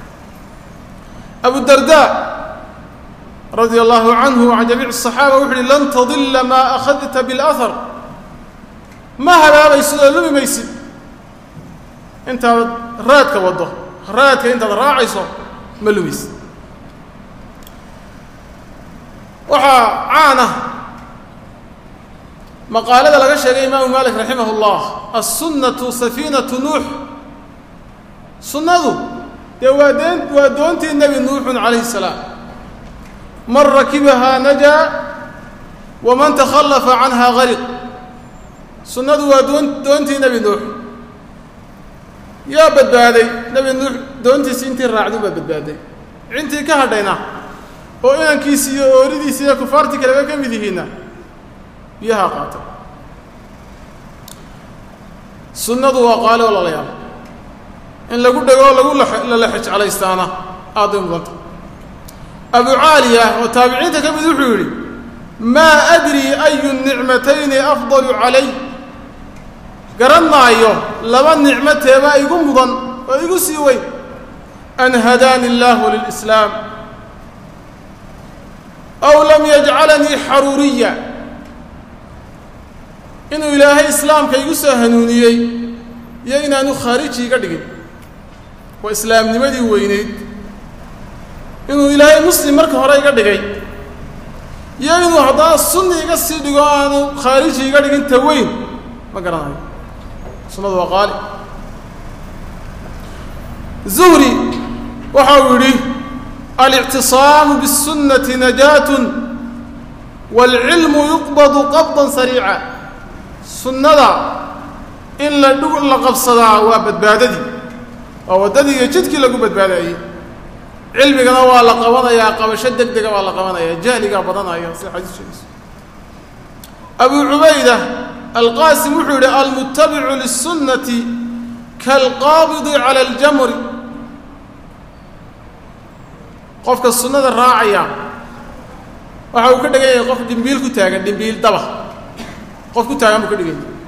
abu darda radia allahu canhu can jamiic الصaxaaba wuxu uhi lan tadila maa akhadta biاlأhar ma habaabaysid oo lumi maysid intaad raadka waddo raadka intaad raacayso ma lumaysid waxaa caan ah maqaalada laga sheegay imaamu malik raximah اllah assunnatu safiinatu nuux sunnadu dee waa deen waa doontii nebi nuuxun calayhi الsalaam man rakibahaa najaa waman takhallafa canha gariq sunnadu waa doon doontii nebi nuux yaa badbaaday nebi nuux doontiisi intii raacdu baa badbaaday intii ka hadhayna oo inankiisi iyo ooridiisi iyo kufaartii kaleba ka mid yihiinna biyaha qaata sunnadu waa qaali oo lalayaal in lagu dhego oo lagu lala xejcalaystaana aaday mudanta abu caaliya oo taabiciinta ka mid wuxuu yidhi maa adrii ayu nicmatayni afdalu calay garan maayo laba nicmo teebaa igu mudan oo igu sii weyn an hadaani illaahu lilislaam aw lam yajcalanii xaruuriya inuu ilaahay islaamka igu soo hanuuniyey iyo inaanu khaariji iga dhigin waa islaamnimadii weyneyd inuu ilaahay muslim marka hore iga dhigay iyo inuu haddana sunni iga sii dhigo aanu khaariji iga dhigin ta weyn ma garanayo sunnadu waa qaali zuhri waxa uu yidhi alictisaamu bالsunnati najaat wاlcilmu yuqbadu qabdan sariica sunnada in la dhug la qabsadaa waa badbaadadii waa waddadii iyo jidkii lagu badbaadayey cilmigana waa la qabanayaa qabasho deg dega baa la qabanaya jahligaa badanaya sida xadiis sheegayso abu cubayda alqaasim wuxuu yidhi almutabicu liلsunnati kaalqaabidi cala aljamri qofka sunnada raacaya waxa uu ka dhigan yahay qof dhimbiil ku taagan dhimbiil daba qof ku taagan buu ka dhigan yahay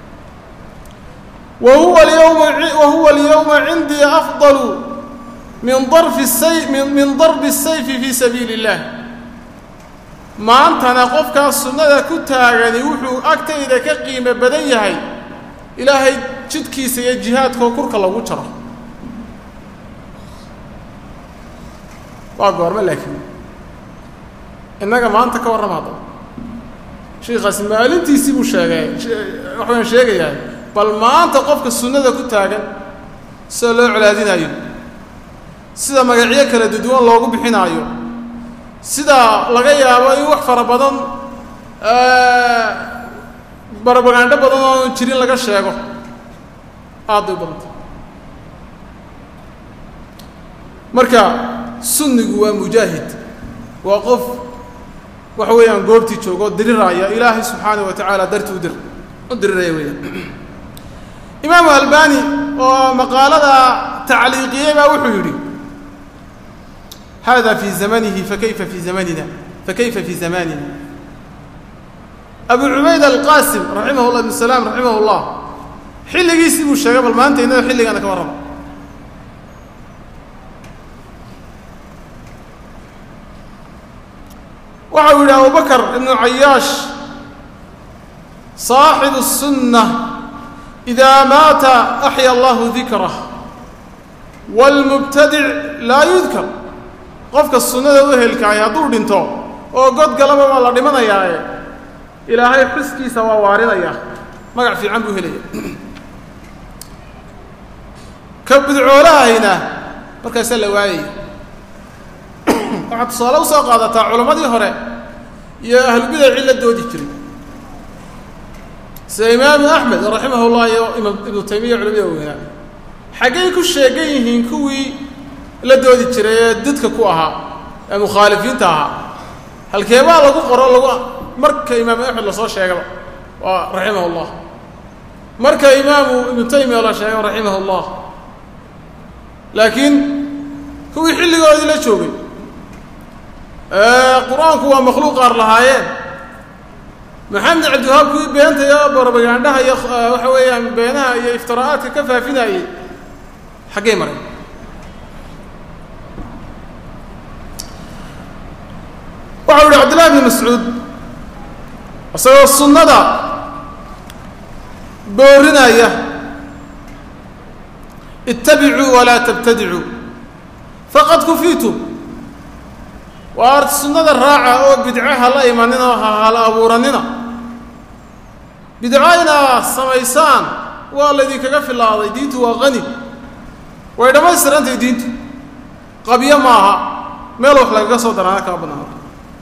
wa huwa alyawma wa huwa alyawma cindii afdalu min darfi say min min darbi sayfi fii sabiili اllah maantana qofkaas sunnada ku taagani wuxuu agtayda ka qiimo badan yahay ilaahay jidkiisa iyo jihaadkoo kurka lagu jaro waa goorme laakiin innaga maanta ka warrama haddaba shiikaasi maalintiisii buu sheegay waxaan sheegayaa bal maanta qofka sunnada ku taagan sida loo colaadinaayo sida magacyo kala duduwan loogu bixinaayo sida laga yaabo in wax fara badan barabagaandho badan oo jirin laga sheego aad bay u badanta marka sunnigu waa mujaahid waa qof waxa weeyaan goobtii jooga oo diriraya ilaahay subxaanah wa tacaala darti u dir u diriraya weeyaan imaamu albani oo maqaalada tacliiqiyey baa wuxuu yidhi hada fi zamanihi fakayfa fi zamanina fakayfa fi zamanina abu cubayd alqaasim raximah llah ibn salaam raximah llah xilligiisii buu sheegay bal maanta innaga xilligaana ka warrama waxa uu yidhi abubakr ibnu cayaash صaaxibu الsunة إida maata axya allahu dikrah wاlmubtadic laa yudkar qofka sunnada u helkaay hadduu dhinto oo god galaba waa la dhimanayaae ilaahay xuskiisa waa waarinayaa magac fiican buu helaya ka bidcoolahayna markaasaa la waayaya waxaad tusaale u soo qaadataa culammadii hore iyo ahlubidacii la doodi jiray sida imaamu axmed raximah llah iyo ibnu taymiya culamada weynaa xaggay ku sheegan yihiin kuwii la doodi jiray ee dadka ku ahaa ee mukhaalifiinta ahaa halkeebaa lagu qoro lagu marka imaamu axmed lasoo sheegaba waa raximah llah marka imaamu ibnu taymiya la sheego raximah llah laakiin kuwii xilligoodii la joogay qur-aanku waa makhluuq qaar lahaayeen maxamed cabdiwahaab kuwii beenta iyo barabagaandhaha iyo waxa weeyaan beenaha iyo iftiraa'aadka ka faafinayey xaggey maray waxau yihi cabdillahi bni mascuud isagoo sunnada boorinaya ittabicuu walaa tabtadicuu faqad kufiitum waa art sunnada raaca oo bidco ha la imanina oo ha hala abuuranina bidco inaa samaysaan waa laydinkaga filaaday diintu waa qani way dhammaystirantahay diintu qabyo maaha meel wax lagaga soo daraana kama banaanto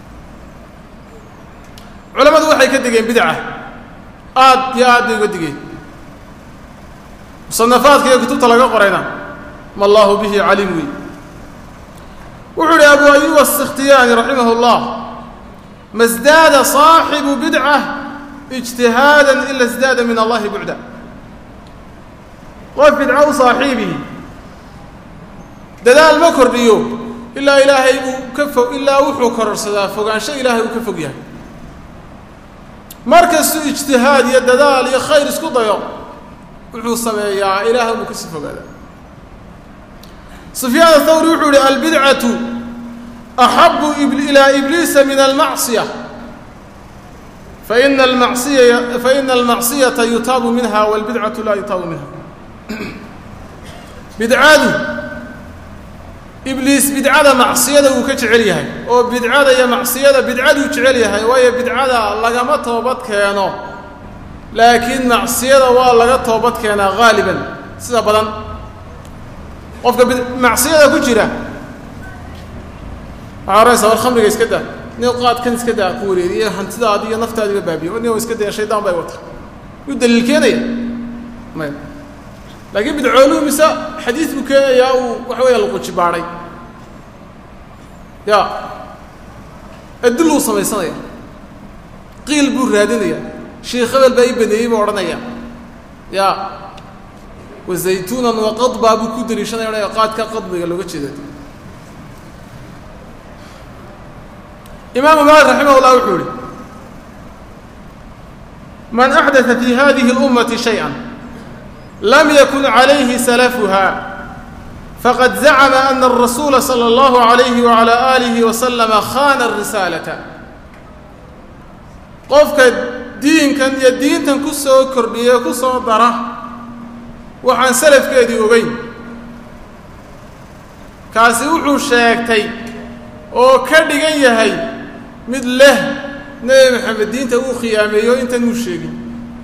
culammadu waxay ka digeen bidca aad iyo aad bay uga digeen musanafaadka iyo kutubta laga qorayna ma allahu bihi caliim wey wuxuu uhi abu ayub aلsikhtiyaani raximah اllah ma sdaada صaaxibu bidcة اجtihaada ila sdaada min allahi bucda qof bidco u saaxiibihi dadaal ma kordhiyo ilaa ilaahay uu ka fog ilaa wuxuu kororsadaa fogaansho ilaahay uu ka fog yahay markastuu ijtihaad iyo dadaal iyo khayr isku dayo wuxuu sameeyaa ilaah buu kasii fogaadaa sufyaan athawri wuxuu yihi albidcatu axabu ilaa ibliisa min almacsiya faina almacsiya faina almacsiyata yutaabu minha walbidcatu laa yutaabu minha bidcadu ibliis bidcada macsiyada wuu ka jecel yahay oo bidcada iyo macsiyada bidcaduu jecel yahay waayo bidcada lagama toobad keeno laakiin macsiyada waa laga toobad keenaa haaliban sida badan qofka macsiyada ku jira waxaa oraysa war khamriga iska daa nin qaadkan iska daa ku wareeriye hantidaadi iyo naftaadiba baabiye nin iska daya shaydaan bay wata yuu daliil keenaya may laakiin bidcooluhu mise xadiis buu keenayaa uu waxa weya laquji baadhay ya adil uu samaysanaya qiil buu raadinaya sheikh hebel baa ii baneeyey buu odhanaya ya wazaytuunan waqadbaa buu ku daliishanaya odhanaya qaadka qadbiga looga jeeda imaamu maalik raximah llah wuxuu yihi man axdaa fi hadihi اlummati shayئa lam yakun calayhi salafuha faqad zacma ana الrasuula salى اllahu عalayhi wعalى alihi waslama khana الrisaalata qofka diinkan iyo diintan ku soo kordhiya ku soo dara waxaan salafkeedii ogeyn kaasi wuxuu sheegtay oo ka dhigan yahay mid leh nebi maxamed diinta uu khiyaameeyo intan muu sheegin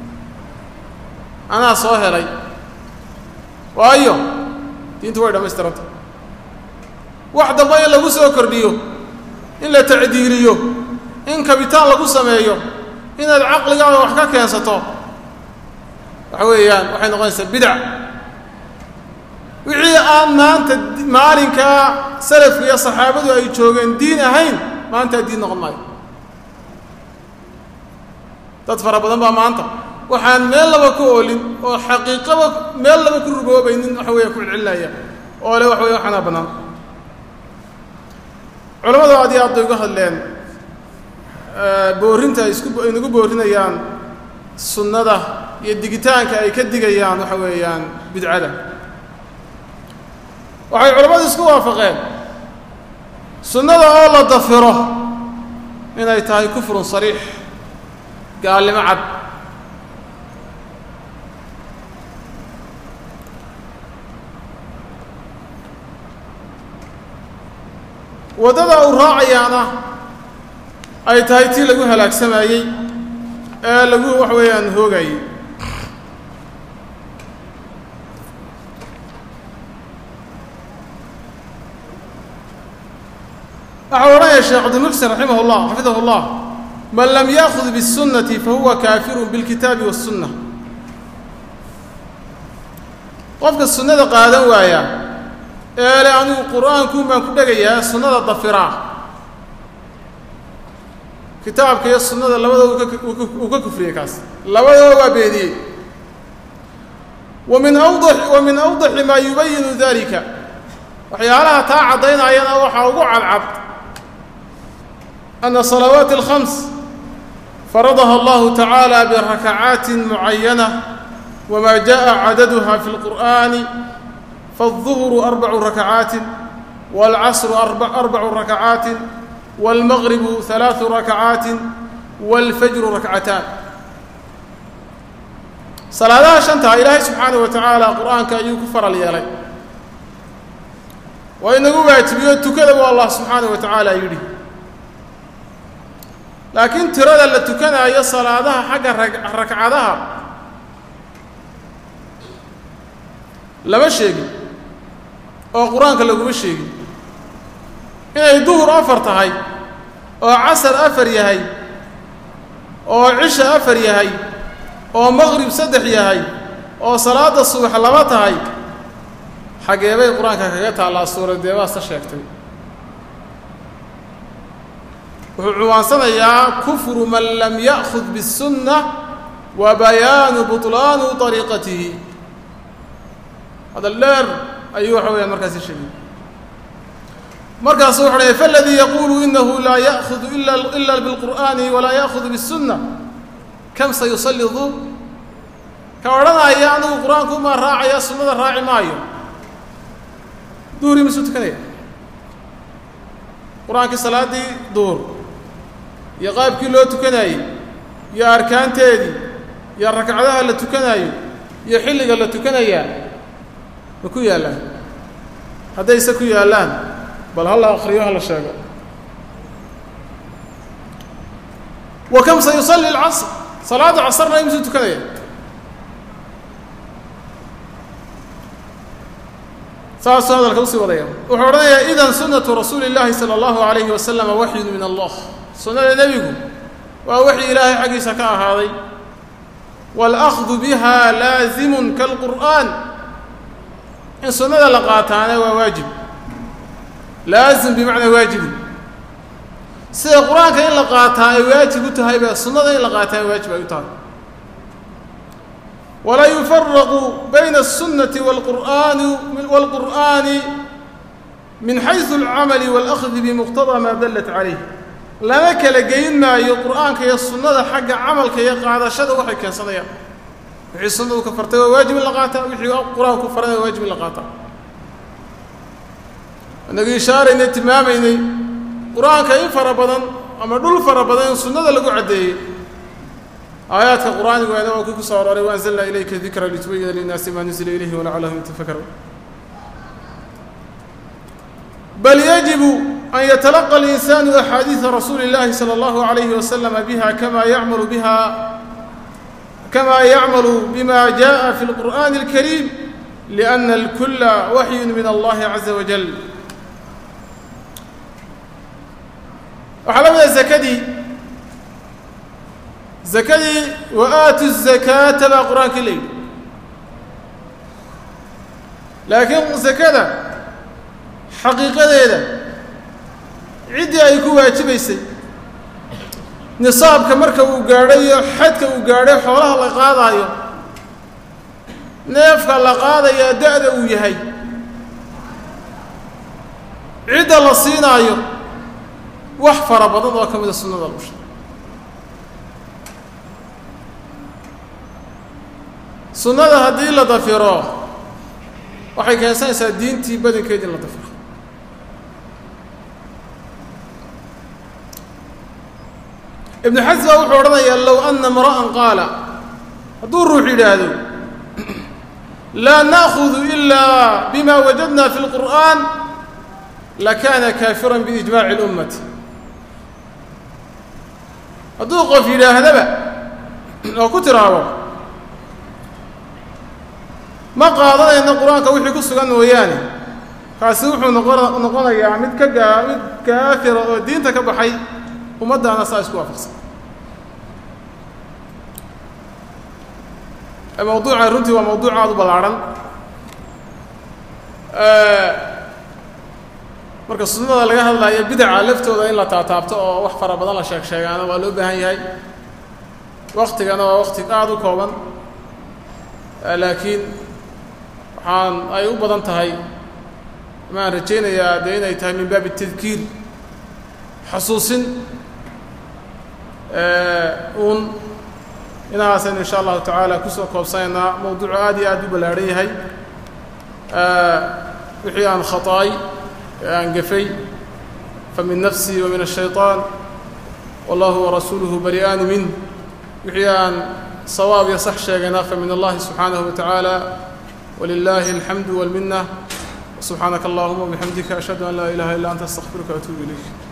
anaa soo helay waayo diintu way dhammaystiranta wax damba in lagu soo kordhiyo in la tacdiiliyo in kabitaan lagu sameeyo inaad caqligaada wax ka keensato waxa weeyaan waxay noqonaysaa bidac wixii aan maanta maalinkaa salafka iyo saxaabadu ay joogeen diin ahayn maantaa diin noqon maayo dad fara badan baa maanta waxaan meel laba ku oolin oo xaqiiqaba meel laba ku rugoobaynin waxa weya ku celcelinaya oo le waxa weya waxaanaa bannaan culamadu aad iyo aad bay uga hadleen boorinta ay isku ay nagu boorinayaan sunnada iyo digitaanka ay ka digayaan waxa weeyaan bidcada waxay culammadu isku waafaqeen sunnada oo la dafiro inay tahay kufrun sariix gaalnimo cad waddada uu raacayaana ay tahay tii lagu halaagsamayey ee lagu wax weeyaan hoogayey waxau odhanaya sheekh cabdimuxsin raximah اllah xafidahu اllah man lam yaakhud bالsunnati fahuwa kaafiru biاlkitaabi wالsunna qofka sunnada qaadan waaya ee le anigu qur'aankuun baan ku dhegayaa sunnada dafiraa kitaabka iyo sunnada labadooda uu ka kufriyey kaas labadooda waa beeniyey wa min awda wa min awdaxi maa yubayinu dalika waxyaalaha taa caddaynayana waxaa ugu cadcad ana salawaati alkhams faradaha allahu tacaala birakacaatin mucayana wma jaءa cadaduha fi اlqur'ani faالظuhru arbacu rakacaatin wاlcasru arbacu rakacaatin wاlmagribu ثalaaثu rakacaatin wاlfajru rakcataan salaadaha shantaa ilaahay subxaanaه wa tacaala qur'aanka ayuu ku faral yeelay waa inagu waajibiyo tukada buu allah subxaanaه wa tacaala yidhi laakiin tirada la tukanaayo salaadaha xagga rakcadaha lama sheegin oo qur-aanka laguma sheegin inay duhur afar tahay oo casar afar yahay oo cisha afar yahay oo maqrib saddex yahay oo salaada subax laba tahay xagee bay qur-aanka kaga taallaa suuradeebaasta sheegtay wuxuu cuwaansanayaa kufru man lam ya'khud biالsunna wa bayaanu buطlaanu طariiqatihi hadal dheer ayuu waxa weyaan markaasi sheegay markaasu wuxu dhaya faladii yaquulu inahu laa ya'hudu ila biاlqur'ani walaa ya'hudu biالsunna kam sayusali duur ka odhanaya anigu qur-aanku umaa raacaya sunnada raaci maayo duhri misuu tukanaya qur-aankii salaaddii duhur iyo qaabkii loo tukanayey iyo arkaanteedii iyo ragcadaha la tukanayo iyo xilliga la tukanayaa ma ku yaallaan haddayse ku yaallaan bal hala akriyo hala sheego wa kam sa yusalli alcasr salaada casrna imisuu tukanaya saasuu hadalka usii wadaya wuxuu odhanayaa idan sunnatu rasuuli اllaahi salى اllahu alayhi wasalama waxyun min allah sunnada nebigu waa waxyi ilaahay xaggiisa ka ahaaday wاlأkhdu biha laazimun kalqur'an in sunnada la qaataana waa waajib laazim bimacnaa waajibin sida qur-aanka in la qaataa ay waajib u tahay baa sunnada in la qaataa waajib ay u tahay walaa yufaraqu bayna الsunnati wاlqur'ani wاlqur'ani min xayثu اlcamali wاlأkhdi bimuqtaضى maa dallat calayh lama kala geyn maayo qur'aanka iyo sunnada xagga camalka iyo qaadashada waxay keensanayaan wixii sunnadu ka fartay waa waajib in la qaataa wixii qur-aanku farana waa waajib in la qaataa inagu ishaaraynay tilmaamaynay qur-aanka in fara badan ama dhul fara badan in sunnada lagu caddeeyey aayaadka qur-aanigana waa kii ku soo aroray waanzalnaa ilayka dikra litubayina linnaasi maa nuzila ilayhi walacallahum yatafakaruun bal yajibu an yatalaqa alinsaanu axaadiida rasuuli اllahi salى اllahu alayhi waslama biha kama yacmalu biha kama yacmalu bima jaءa fi اlqur'ani اlkariim liأna اlkula waxyu min allahi caza wajal waxaa la mida zakadii zakadii wa aatu الzakaata baa qur-aankii la yidhi laakiin zakada xaqiiqadeeda ciddii ay ku waajibaysay nisaabka marka uu gaadhay iyo xadka uu gaadhay xoolaha la qaadaayo neefka la qaadayaa da-da uu yahay cidda la siinaayo wax fara badan oo ka mida sunnada lagu sheegay sunnada haddii la dafiro waxay keensanaysaa diintii badankeedi in la dafiro ibnu xasm baa wuxuu odhanayaa low ana imra'an qaala hadduu ruux yidhaahdo laa na'khudu ilaa bima wajadna fi اlqur'an lakana kaafiran biijmaaci اlummati hadduu qof yidhaahdaba oo ku tiraabo ma qaadanayno qur-aanka wixii ku sugan mooyaane kaasi wuxuu noqon noqonayaa mid ka gaa mid kaafira oo diinta ka baxay ummaddaana saa isku waafaqsan mawduucan runtii waa mawduuc aada u ballaarhan marka sunnada laga hadlayo bidaca laftooda in la taataabto oo wax fara badan la sheeg sheegaana waa loo baahan yahay waktigana waa wakti aada u kooban laakiin waxaan ay u badan tahay maan rajaynayaa dee inay tahay min baabi tadkiir xasuusin uun inahaasaynu insha allahu tacaala kusoo koobsanaynaa mawduucu aad iyo aad u ballaarhan yahay wixii aan khata'ay ee aan gafay fa min nafsii wa min الshayطaan wallahu warasuuluhu bari'aani min wixii aan sawaab iyo sax sheegayna fa min allahi subxaanahu wa tacaala wlilahi alxamdu wاlminة subxaanaka allahuma wbixamdika ashhadu an laa ilaha illa anta astaqfiruka atuubu ilayk